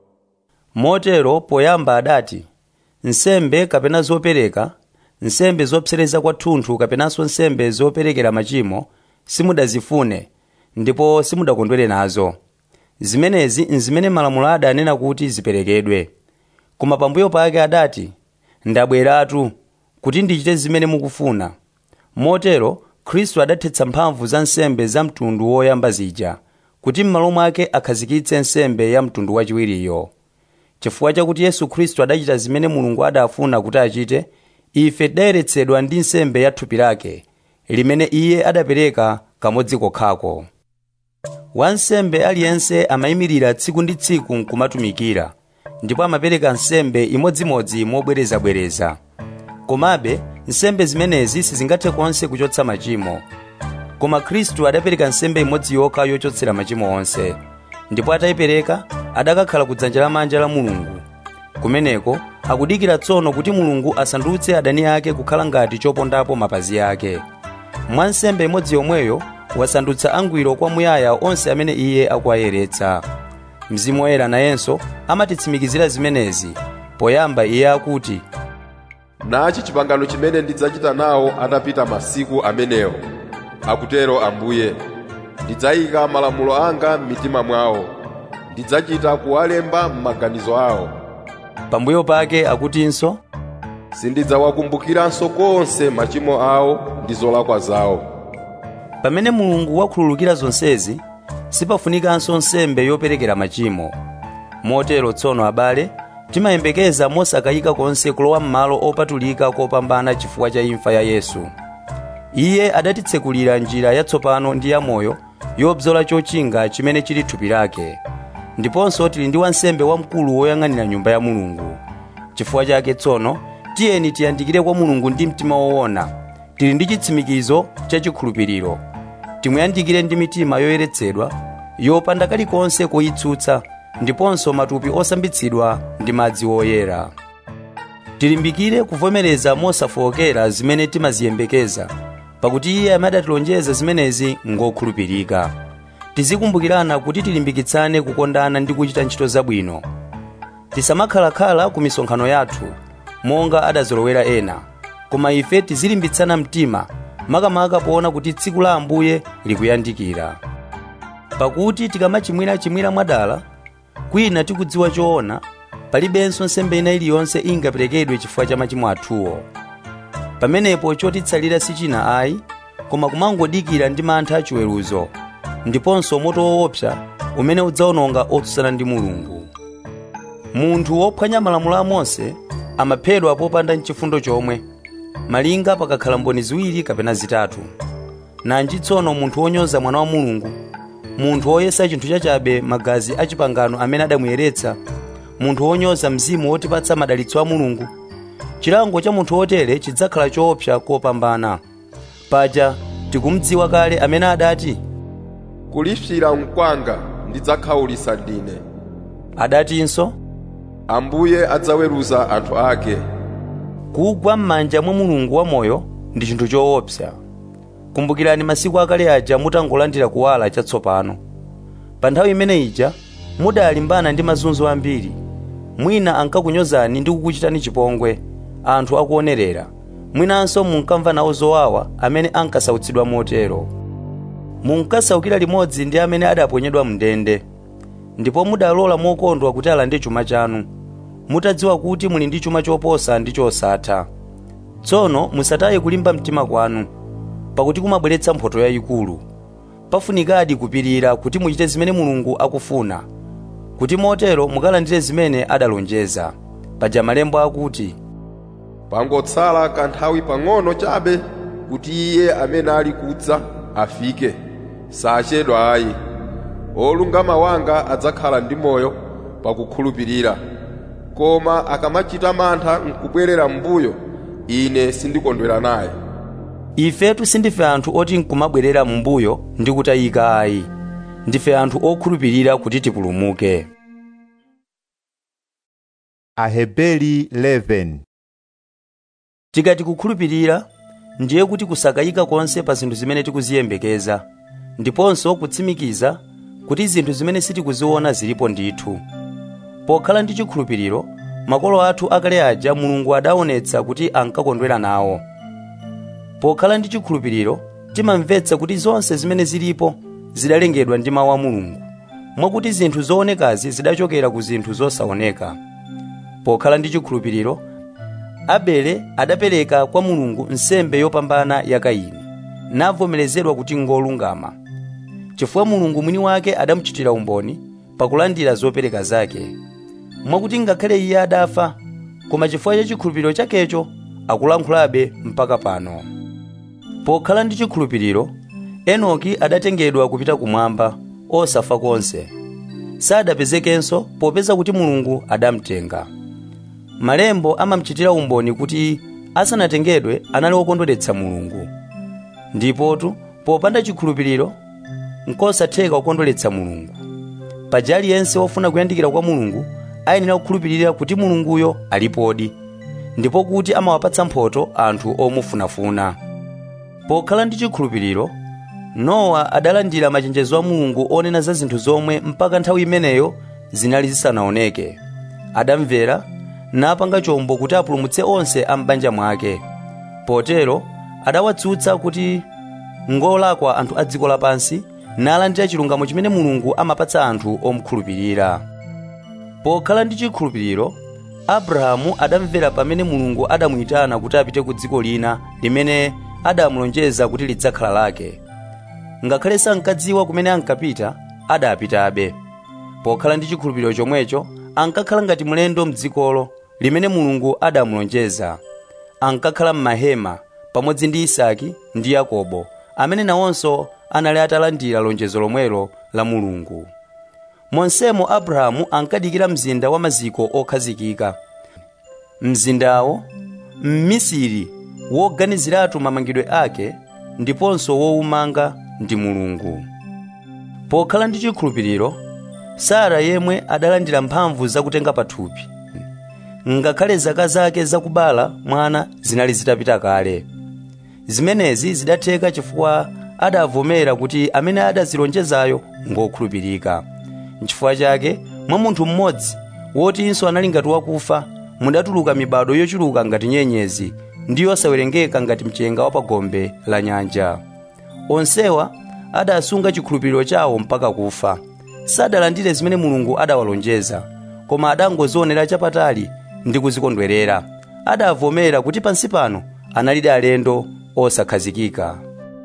motero poyamba adati nsembe kapena zopereka nsembe zopsereza kwathunthu kapenanso nsembe zoperekera machimo simudazifune ndipo simudakondwere nazo zimenezi nzimene malamulo adanena kuti ziperekedwe koma pambuyo pake adati ndabweratu kuti ndichite zimene mukufuna motero khristu adathetsa mphamvu za nsembe za mtundu woyamba zija kuti m'malo mwake akhazikitse nsembe ya mtundu wachiwiriyo chifukwa chakuti yesu khristu adachita zimene mulungu adafuna kuti achite ife tidayeretsedwa ndi nsembe ya thupi lake limene iye adapereka kamodzi kokhako wansembe aliyense amayimirira tsiku ndi tsiku nkumatumikira ndipo amapereka nsembe imodzimodzi mobwerezabwereza komabe nsembe zimenezi sizingathe konse kuchotsa machimo koma khristu adapereka nsembe imodzi yokha yochotsera machimo onse ndipo atayipereka adakakhala ku dzanja lamanja la mulungu kumeneko akudikira tsono kuti mulungu asandutse adani ake kukhala ngati chopondapo mapazi ake mwa nsembe imodzi yomweyo wasandutsa angwiro kwamuyaya onse amene iye akuwayeretsa mzimu woyera nayenso amatitsimikizira zimenezi poyamba iye akuti nachi chipangano chimene ndidzachita nawo atapita masiku amenewo akutero ambuye ndidzayika malamulo anga m'mitima mwawo ndidzachita kuwalemba m'maganizo awo pambuyo pake akutinso sindidzawakumbukiranso konse machimo awo ndi zolakwa zawo pamene mulungu wakhululukira zonsezi sipafunikanso nsembe yoperekera machimo motero tsono abale timayembekeza mosakayika konse kulowa m'malo opatulika kopambana chifukwa cha imfa ya yesu iye adatitsekulira njira yatsopano ndi yamoyo yobzola chochinga chimene chili thupi lake ndiponso tili ndi wansembe wamkulu woyang'anira nyumba ya mulungu chifukwa chake tsono tiyeni tiyandikire kwa mulungu ndi mtima woona tili ndi chitsimikizo cha chikhulupiriro timuyandikire ndi mitima yoyeretsedwa yopanda kalikonse koyitsutsa ndiponso matupi osambitsidwa ndi madzi woyera tilimbikire kuvomereza mosafowokera zimene timaziyembekeza pakuti iye amadatilonjeza zimenezi ngokhulupirika tizikumbukirana kuti tilimbikitsane kukondana ndi kuchita ntchito zabwino tisamakhalakhala ku misonkhano yathu monga adazolowera ena koma ife tizilimbitsana mtima makamaka poona kuti tsiku la ambuye likuyandikira pakuti tikamachimwirachimwira mwadala kwina tikudziwa choona palibenso nsembe ina iliyonse ingaperekedwe chifukwa cha machimo athuwo pamenepo chotitsalira sichina ayi koma kumangodikira ndi mantha achiweruzo ndiponso moto woopsa umene udzawononga otsutsana ndi mulungu munthu wophwanya malamulo a mose amaphedwa popanda mchifundo chomwe malinga pakakhala mboni ziwiri kapena zitatu nanji tsono munthu wonyoza mwana wa mulungu munthu woyesa chinthu chachabe magazi a chipangano amene adamuyeretsa munthu wonyoza mzimu wotipatsa madalitso a mulungu chilango cha munthu wotere chidzakhala choopsa kopambana paja tikumudziwa kale amene adati kulipsira mkwanga ndidzakhawulitsa ndine adatinso ambuye adzaweruza anthu ake kugwa m'manja mwa mulungu wamoyo ndi chinthu choopsa kumbukirani masiku akale aja mutangolandira kuwala chatsopano pa nthawi imene ija mudalimbana ndi mazunzo ambiri mwina ankakunyozani ndi kukuchitani chipongwe anthu akuonerera mwinanso munkamva nawo zowawa amene ankasautsidwa motero munkasaukira limodzi ndi amene adaponyedwa mndende ndipo mudalola mokondwa kuti alande chuma chanu mutadziwa kuti muli ndi chuma choposa ndi chosatha tsono musataye kulimba mtima kwanu pakuti kumabweretsa mphotho yayikulu pafunikadi kupirira kuti muchite zimene mulungu akufuna kuti motero mukalandire zimene adalonjeza paja malembo akuti pangotsala kanthawi pang'ono chabe kuti iye amene ali kudza afike sachedwa ayi olungama wanga adzakhala ndi moyo pakukhulupirira koma akamachita mantha nkubwerera m'mbuyo ine sindikondwera naye ifetu sindife anthu oti nkumabwerera m'mbuyo ndi kutayika ayi ndife anthu okhulupirira kuti tipulumuke Aheberi 11 tikati kukhulupirira ndiye kuti kusakayika konse pa zinthu zimene tikuziyembekeza ndiponso kutsimikiza kuti zinthu zimene sitikuziona zilipo ndithu pokhala ndi chikhulupiriro makolo athu akale aja mulungu adaonetsa kuti ankakondwera nawo pokhala ndi chikhulupiriro timamvetsa kuti zonse zimene zilipo zidalengedwa ndi mawu a mulungu mwakuti zinthu zoonekazi zidachokera ku zinthu zosaoneka pokhala ndi chikhulupiriro abele adapereka kwa mulungu nsembe yopambana ya kaini navomerezedwa kuti ngolungama chifukwa mulungu mwini wake adamuchitira umboni pakulandira zopereka zake mwakuti ngakhale iye adafa koma chifukwa cha chikhulupiriro chakecho akulankhulabe mpaka pano pokhala ndi chikhulupiriro enoki adatengedwa kupita kumwamba osafa konse sadapezekenso popeza kuti mulungu adamtenga malembo amamuchitira umboni kuti asanatengedwe anali wokondweretsa mulungu ndipotu popanda chikhulupiriro nkosatheka kukondweretsa mulungu paja aliyense wofuna kuyandikira kwa mulungu ayenera kukhulupirira kuti mulunguyo alipodi ndipo kuti amawapatsa mphotho anthu omufunafuna pokhala ndi chikhulupiriro nowa adalandira machenjezo a mulungu onena za zinthu zomwe mpaka nthawi imeneyo zinali zisanaoneke adamvera napanga chombo kuti apulumutse onse a m'banja mwake potero adawatsutsa kuti ngolakwa anthu a dziko lapansi nalandira chilungamo chimene mulungu amapatsa anthu omukhulupirira pokhala ndi chikhulupiriro abrahamu adamvera pamene mulungu adamuyitana kuti apite ku dziko lina limene adamulonjeza kuti lidzakhala lake ngakhale sankadziwa kumene ankapita adapitabe pokhala ndi chikhulupiriro chomwecho ankakhala ngati mlendo mdzikolo limene mulungu adamulonjeza ankakhala m'mahema pamodzi ndi isaki ndi yakobo amene nawonso anali atalandira lonjezo lomwelo la mulungu monsemo abrahamu ankadikira mzinda wa maziko okhazikika mzindawo mmisiri woganiziratu mamangidwe ake ndiponso wowumanga ndi mulungu pokhala ndi chikhulupiriro sara yemwe adalandira mphamvu zakutenga pathupi ngakhale zaka zake zakubala mwana zinali zitapita kale zimenezi zidatheka chifukwa adavomera kuti amene adazilonjezayo ngokhulupirika nchifukwa chake mwa munthu mmodzi wotinso anali ngati wakufa mudatuluka mibado yochuluka ngati nyenyezi ndi yosawerengeka ngati mchenga wa pagombe la nyanja onsewa adasunga chikhulupiriro chawo mpaka kufa sadalandire zimene mulungu adawalonjeza koma adangozionera chapatali ndi kuzikondwerera adavomera kuti pansi pano analidi alendo osakhazikika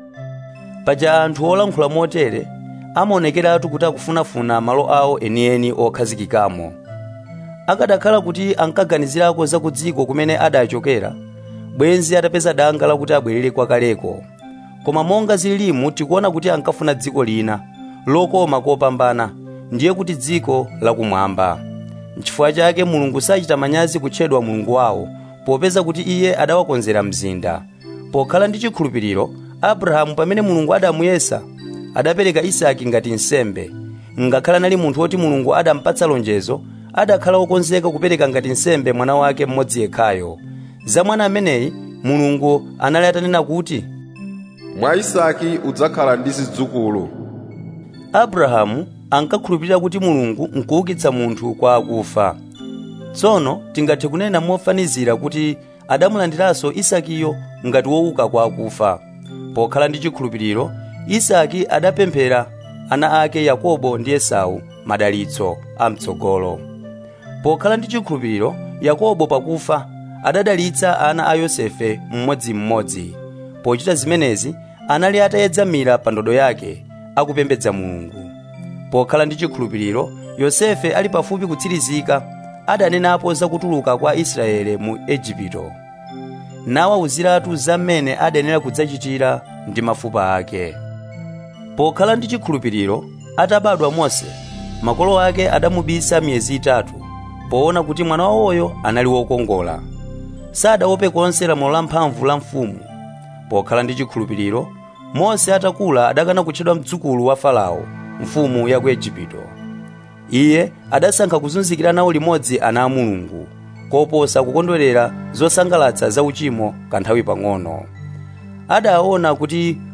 paja anthu olankhula motere amaonekeratu kuti akufunafuna malo awo enieni okhazikikamo akadakhala kuti ankaganizirako za ku dziko kumene adachokera bwenzi atapeza danga lakuti abwerere kwakaleko koma monga zililimu tikuona kuti ankafuna dziko lina lokoma kopambana ndiye kuti dziko lakumwamba nchifukwa chake mulungu sachita manyazi kutchedwa mulungu wawo popeza kuti iye adawakonzera mzinda pokhala ndi chikhulupiriro abrahamu pamene mulungu adamuyesa adapereka isaki ngati nsembe ngakhale anali munthu woti mulungu adampatsa lonjezo adakhala wokonzeka kupereka ngati nsembe mwana wake mmodzi yekhayo za mwana ameneyi mulungu anali atanena kuti mwa isaki udzakhala ndi zidzukulu abrahamu ankakhulupirira kuti mulungu nkuukitsa munthu kwa akufa tsono tingathe kunena mofanizira kuti adamulandiranso isakiyo ngati wouka kwa akufa pokhala ndi chikhulupiriro isaki adapemphera ana ake yakobo ndi esau madalitso amtsogolo pokhala ndi chikhulupiriro yakobo pakufa adadalitsa ana a yosefe mmodzimmodzi pochita zimenezi anali atayedzamira pa ndodo yake akupembedza mulungu pokhala ndi chikhulupiriro yosefe ali pafupi kutsirizika adanenapo za kutuluka kwa israele mu ejipito nawawuziratu za mmene adanena kudzachitira ndi mafupa ake pokhala ndi chikhulupiriro atabadwa mose makolo ake adamubisa miyezi itatu poona kuti mwana wawoyo anali wokongola sadaope konse lamulo la mphamvu la mfumu pokhala ndi chikhulupiriro mose atakula adakana kutchedwa mdzukulu wa farao mfumu ya ku ejipito iye adasankha kuzunzikira nawo limodzi ana a mulungu koposa kukondwerera zosangalatsa za uchimo kanthawi pang'ono adaona kuti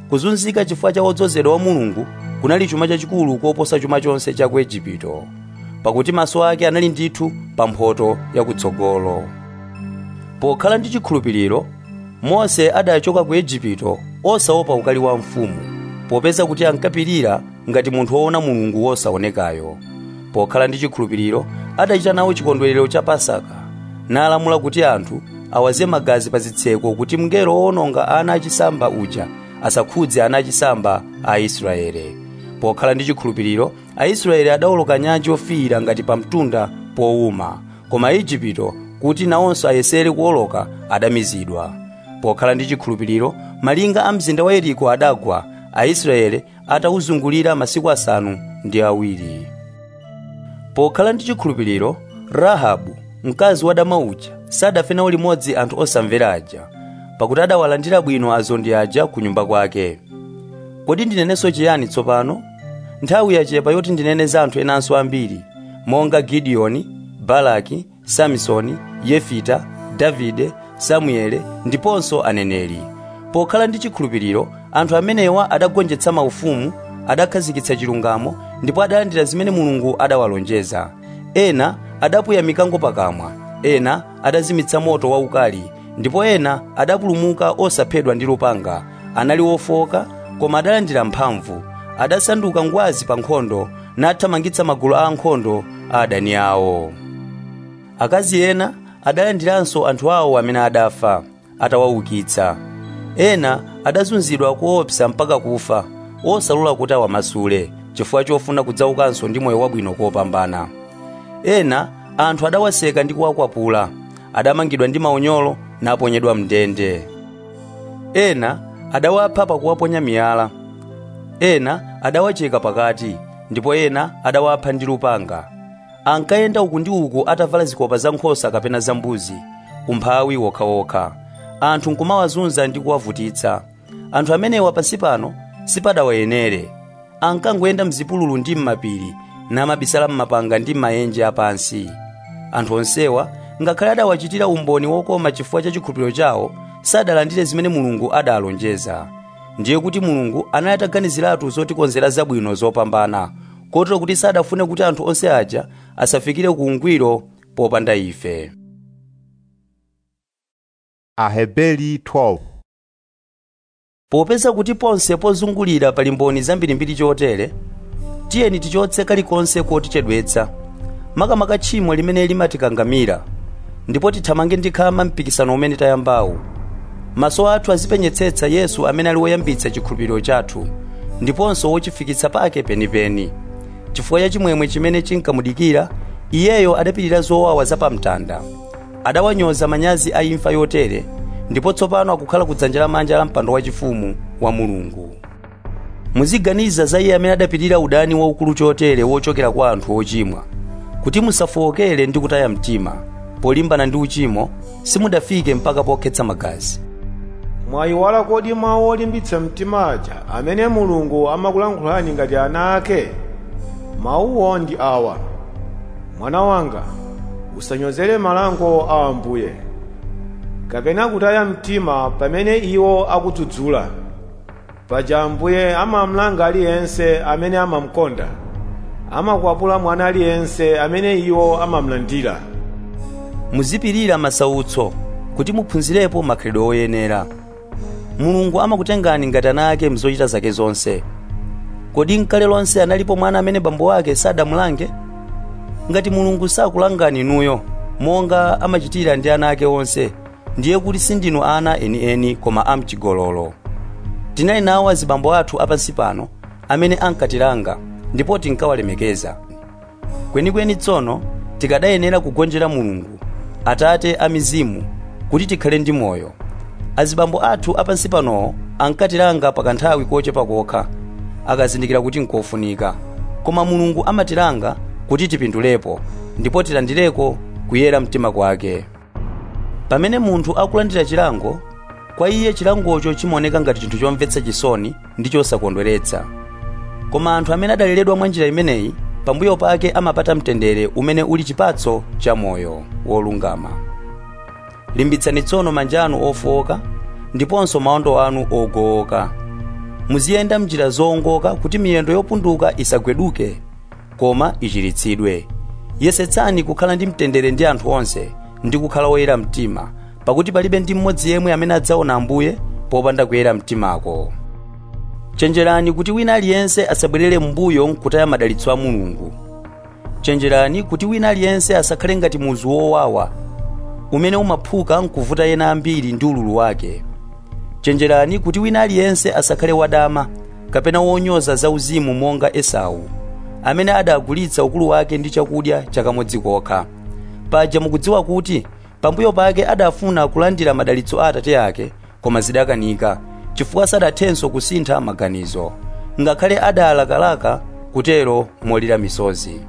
kuzunzika chifukwa cha wodzozedwa wa mulungu kunali chuma chachikulu koposa chuma chonse cha ku igupto pakuti maso ake anali ndithu pa mphotho yakutsogolo pokhala ndi chikhulupiriro mose adachoka ku igupto osaopa ukali wa mfumu popeza kuti ankapirira ngati munthu woona mulungu wosaonekayo pokhala ndi chikhulupiriro adachita nawo chikondwerero cha pasaka nalamula kuti anthu awaze magazi pa zitseko kuti mngelo woononga ana achisamba uja asakhudze ana achisamba a israele pokhala ndi chikhulupiriro aisraeli adawoloka nyanja yofiira ngati pa mtunda powuma koma aigupto kuti nawonso ayesere kuwoloka adamizidwa pokhala ndi chikhulupiriro malinga a mzinda wa yeriko adagwa aisraeli atawuzungulira masiku asanu ndi awiri pokhala ndi chikhulupiriro rahabu mkazi wa dama uja sadafe nawo limodzi anthu osamvera aja pakuti adawalandira bwino azondi aja ku nyumba kwake kodi ndinenenso chiyani tsopano nthawi yachepa yoti ndinene za anthu enanso ambiri monga gidiyoni balaki samsoni yefita davide samuele ndiponso aneneri pokhala ndi chikhulupiriro anthu amenewa adagonjetsa maufumu adakhazikitsa chilungamo ndipo adalandira zimene mulungu adawalonjeza ena adapuya mikango pakamwa ena adazimitsa moto waukali ndipo ena adapulumuka osaphedwa ndi lupanga anali ofoka koma adalandira mphamvu adasanduka ngwazi pa nkhondo nathamangitsa magulu a ankhondo a adani awo akazi ena adalandiranso anthu awo amene adafa atawaukitsa ena adazunzidwa kuopsa mpaka kufa osalola kuti awamasule chifukwa chofuna kudzaukanso ndi moyo wabwino kopambana ena anthu adawaseka ndi kuwakwapula adamangidwa ndi maunyolo naponyedwa mndende ena adawapha pakuwaponya miyala ena adawacheka pakati ndipo ena adawapha ndi lupanga ankayenda uku ndi uku atavala zikopa za nkhosa kapena za mbuzi umphawi wokhawokha anthu nkumawazunza ndi kuwavutitsa anthu amenewa pansi pano sipadawayenere ankangoyenda mzipululu ndi m'mapiri namabisala m'mapanga ndi m'maenje apansi anthu onsewa ngakhale adawachitira umboni wokoma chifukwa cha chikhulupiriro chawo sadalandire zimene mulungu adalonjeza ndiye kuti mulungu anali ataganiziratu zotikonzera zabwino zopambana kotero kuti sadafune kuti anthu onse aja asafikire ku ungwiro popanda ife Aheberi 12 popeza kuti ponse pozungulira pali mboni zambirimbiri chotere tiyeni tichotse kalikonse kotichedwetsa makamaka tchimo limene limatikangamira ndipo tithamange ndi khama mpikisano umene tayambawu maso athu azipenyetsetsa yesu amene ali woyambitsa chikhulupiriro chathu ndiponso wochifikitsa pake penipeni chifukwa cha chimwemwe chimene chinkamudikira iyeyo adapirira zowawa zapamtanda adawanyoza manyazi a imfa yotere ndipo tsopano akukhala kudzanja lamanja la mpando wachifumu wa mulungu muziganiza za iye amene adapirira udani waukulu chotere wochokera kwa anthu ochimwa kuti musafowokere ndi kutaya mtima polimbana ndi uchimo simudafike mpaka pokhetsa magazi mwayiwala kodi mawu olimbitsa mtima aja amene mulungu amakulankhulani ngati ana ake mawuwo ndi awa mwana wanga usanyozere malango a ambuye kapena kutaya mtima pamene iwo akudzudzula paja ambuye amamlanga aliyense amene amamkonda amakwapula mwana aliyense amene iwo amamlandira muzipirira masautso kuti muphunzirepo makhalidwe oyenera mulungu amakutengani ngati ana ake mzochita zake zonse kodi mkale lonse analipo mwana amene bambo ake sadamulange ngati mulungu sakulangani inuyo monga amachitira ndi ana ake onse ndiye kuti sindinu ana enieni koma amchigololo tinali nawo azibambo athu apansi pano amene ankatilanga ndipo tinkawalemekeza kwenikweni tsono tikadayenera kugonjera mulungu atate a mizimu kuti tikhale ndi moyo azibambo athu apansi panowo ankatilanga pakanthawi kochepa kokha akazindikira kuti nkofunika koma mulungu amatilanga kuti tipindulepo ndipo tilandireko kuyera mtima kwake pamene munthu akulandira chilango kwa iye chilangocho chimaoneka ngati chinthu chomvetsa chisoni ndi chosakondweretsa koma anthu amene adaleredwa mwa njira imeneyi pambuyo pake amapata mtendere umene uli chipatso cha moyo wolungama limbitsani tsono manja anu ofowoka ndiponso maondo anu ogowoka muziyenda mnjira zowongoka kuti miyendo yopunduka isagweduke koma ichiritsidwe yesetsani kukhala ndi mtendere ndi anthu onse ndi kukhala woyera mtima pakuti palibe ndi mmodzi yemwe amene adzaona ambuye popanda kuyera mtimako chenjerani kuti wina aliyense asabwerere m'mbuyo nkutaya madalitso a mulungu chenjerani kuti wina aliyense asakhale ngati muzu wowawa umene umaphuka nkuvuta ena ambiri ndi ululu wake chenjerani kuti wina aliyense asakhale wadama kapena wonyoza zauzimu monga esau amene adagulitsa ukulu wake ndi chakudya chakamodzi kokha paja mukudziwa kuti pambuyo pake adafuna kulandira madalitso a atate ake koma zidakanika chifukwa sadathenso kusintha maganizo ngakhale adalakalaka kutero molira misozi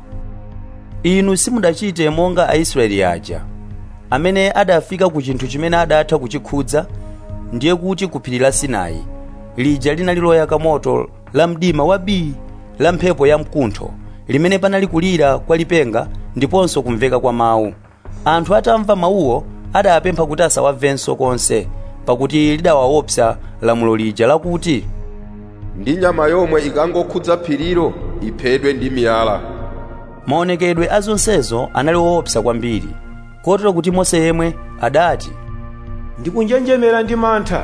inu simudachite monga aisraeli aja amene adafika ku chinthu chimene adatha kuchikhudza ndiye kuti ku phiri la sinai lija linali loyaka moto la mdima wabii la mphepo ya mkuntho limene panali kulira kwa lipenga ndiponso kumveka kwa mawu anthu atamva mawuwo adapempha kuti asawamvenso konse pakuti lidawaopsa lamulo lija lakuti ndi nyama yomwe ikangokhudza phirilo iphedwe ndi miyala maonekedwe a zonsezo anali woopsa kwambiri kotero kuti mose yemwe adati ndikunjenjemera ndi mantha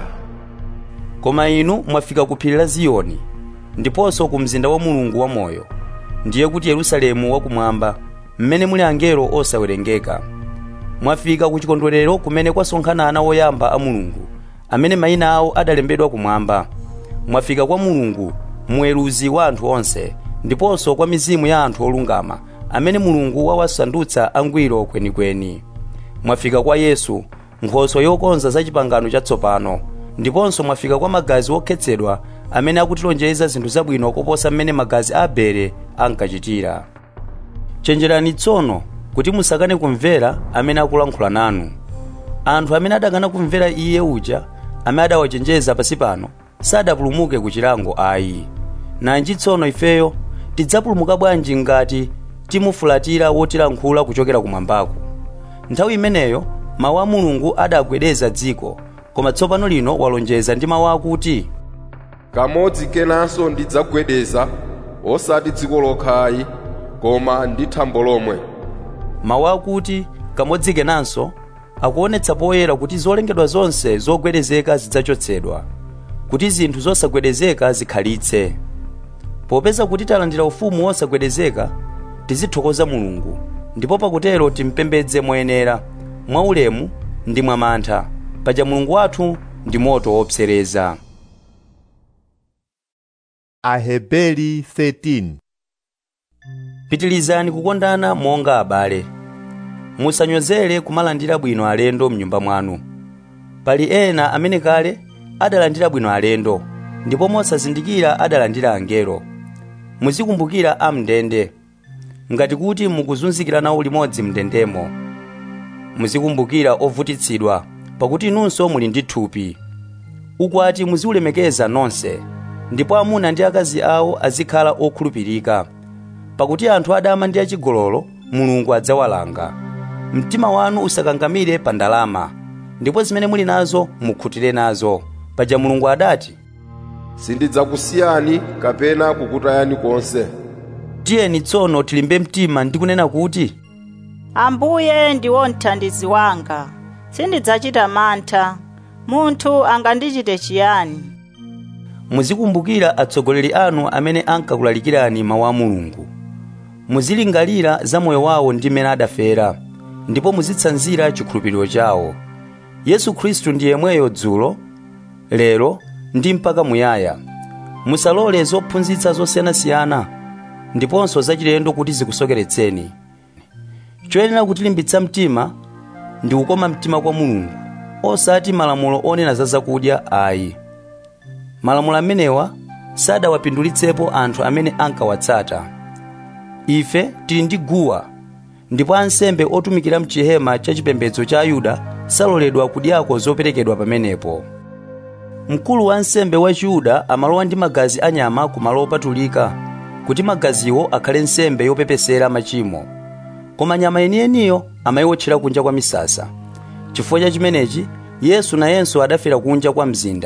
koma inu mwafika ku phiri la ziyoni ndiponso ku mzinda wa mulungu wamoyo ndiye kuti yerusalemu wakumwamba mmene muli angelo osawerengeka mwafika ku chikondwerero kumene kwasonkhana ana woyamba a mulungu amene mayina awo adalembedwa kumwamba mwafika kwa mulungu muweruzi wa anthu onse ndiponso kwa mizimu ya anthu olungama amene mulungu wawasandutsa angwiro kwenikweni mwafika kwa yesu nkhoswe yokonza za chipangano chatsopano ndiponso mwafika kwa magazi okhetsedwa amene akutilonjeza zinthu zabwino koposa mmene magazi a abele ankachitira chenjerani tsono kuti musakane kumvera amene akulankhula nanu anthu amene adakana kumvera iye uja amene adawachenjeza pasi pano sadapulumuke ku chilango ayi nanji tsono ifeyo tidzapulumuka bwanji ngati timufulatira wotilankhula kuchokera kumwambako nthawi imeneyo mawu a mulungu adagwedeza dziko koma tsopano lino walonjeza ndi mawu akuti kamodzi kenanso ndidzagwedeza osati dziko lokhayi koma ndi thambo lomwe mawu akuti kamodzi kenanso akuonetsa poyera kuti zolengedwa zonse zogwedezeka zidzachotsedwa kuti zinthu zosagwedezeka zikhalitse popeza kuti talandira ufumu wosagwedezeka tizithokoza mulungu ndipo pakutero timpembedze moyenera mwaulemu ndi mwamantha paja mulungu wathu ndi moto wopsereza Aheberi 13 pitilizani kukondana monga abale musanyozere kumalandira bwino alendo mnyumba mwanu pali ena amene kale adalandira bwino alendo ndipo mosazindikira adalandira angelo muzikumbukira amndende ngati kuti mukuzunzikira nawo limodzi mndendemo muzikumbukira ovutitsidwa pakuti inunso muli ndi thupi ukwati muziulemekeza nonse ndipo amuna ndi akazi awo azikhala okhulupirika pakuti anthu adama ndi achigololo mulungu adzawalanga mtima wanu usakangamire pa ndalama ndipo zimene muli nazo mukhutire nazo paja mulungu adati sindidzakusiyani kapena kukutayani konse tiyeni tsono tilimbe mtima ndi kunena kuti ambuye ndiwo mthandizi wanga sindidzachita mantha munthu angandichite chiyani muzikumbukira atsogoleri anu amene ankakulalikirani mawu a mulungu muzilingalira za moyo wawo ndi mmene adafera ndipo muzitsanzira chikhulupiriro chawo yesu khristu ndi yemweyo dzulo lero ndi mpaka muyaya musalole zophunzitsa zosiyanasiyana ndiponso zachilendo kuti zikusokeretseni choyenera kutilimbitsa mtima ndi kukoma mtima kwa mulungu osati malamulo onena za zakudya ayi malamulo amenewa sadawapindulitsepo anthu amene ankawatsata ife tili ndi guwa ndipo ansembe otumikira mchihema cha chipembedzo cha ayuda saloledwa kudyako zoperekedwa pamenepo mkulu wa ansembe wa chiyuda amalowa ndi magazi a nyama ku malo opatulika kuti magaziwo akhale nsembe yopepesera machimo koma nyama yeniyeniyo amayiwotchera kunja kwa misasa chifukwa cha chimenechi yesu nayenso adafera kunja kwa mzinda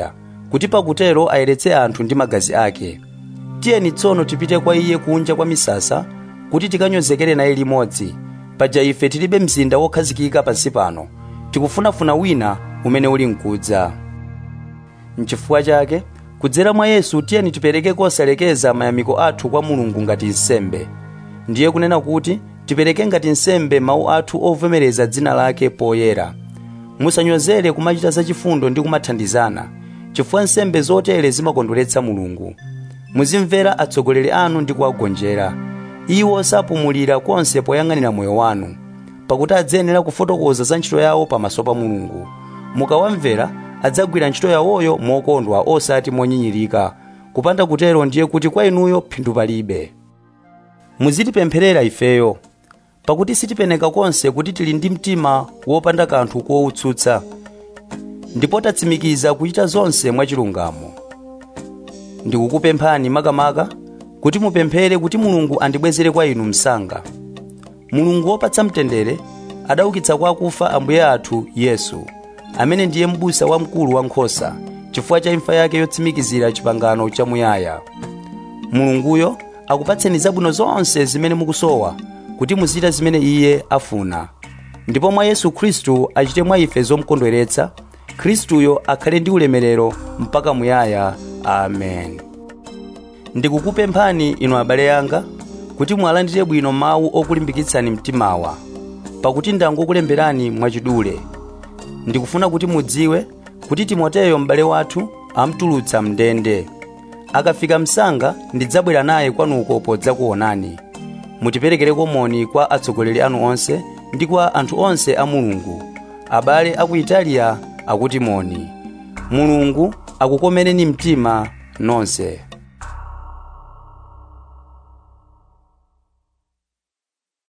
kuti pakutero ayeretse anthu ndi magazi ake tiyeni tsono tipite kwa iye kunja kwa misasa kuti tikanyozekere naye limodzi paja ife tilibe mzinda wokhazikika pansi pano tikufunafuna wina umene uli mkudza mchifukwa chake kudzera mwa yesu tiyeni tipereke kosalekeza mayamiko athu kwa mulungu ngati nsembe ndiye kunena kuti tipereke ngati nsembe mawu athu ovomereza dzina lake poyera musanyozere kumachita zachifundo ndi kumathandizana chifukwa nsembe zotere zimakondweretsa mulungu muzimvera atsogoleri anu ndi kuwagonjera iwo sapumulira konse poyang'anira moyo wanu pakuti adzayenera kufotokoza za ntchito yawo pamaso pa mulungu mukawamvera adzagwira ntchito yawoyo mokondwa osati monyinyirika kupanda kutero ndiye kuti kwa inuyo phindu palibe muzitipempherera ifeyo pakuti sitipeneka konse kuti tili ndi mtima wopanda kanthu kowutsutsa ndipo tatsimikiza kuchita zonse mwachilungamo ndikukupemphani makamaka kuti mupemphere kuti mulungu andibwezere kwa inu msanga mulungu wopatsa mtendere adaukitsa kwa akufa ambuye athu yesu amene ndiye m'busa wamkulu wa nkhosa chifukwa cha imfa yake yotsimikizira chipangano chamuyaya mulunguyo akupatseni zabwino zonse zimene mukusowa kuti muzichita zimene iye afuna ndipo mwa yesu khristu achite mwa ife zomukondweretsa khristuyo akhale ndi ulemerero mpaka muyaya amen ndikukupemphani inu abale anga kuti mwalandire bwino mawu okulimbikitsani mtimawa pakuti ndangokulemberani mwachidule ndikufuna kuti mudziwe kuti timoteyo m'bale wathu amtulutsa mndende akafika msanga ndidzabwera naye kwanuko podzakuonani mutiperekereko moni kwa atsogoleri anu onse ndi kwa anthu onse a mulungu abale aku italiya akuti moni mulungu akukomereni mtima nonse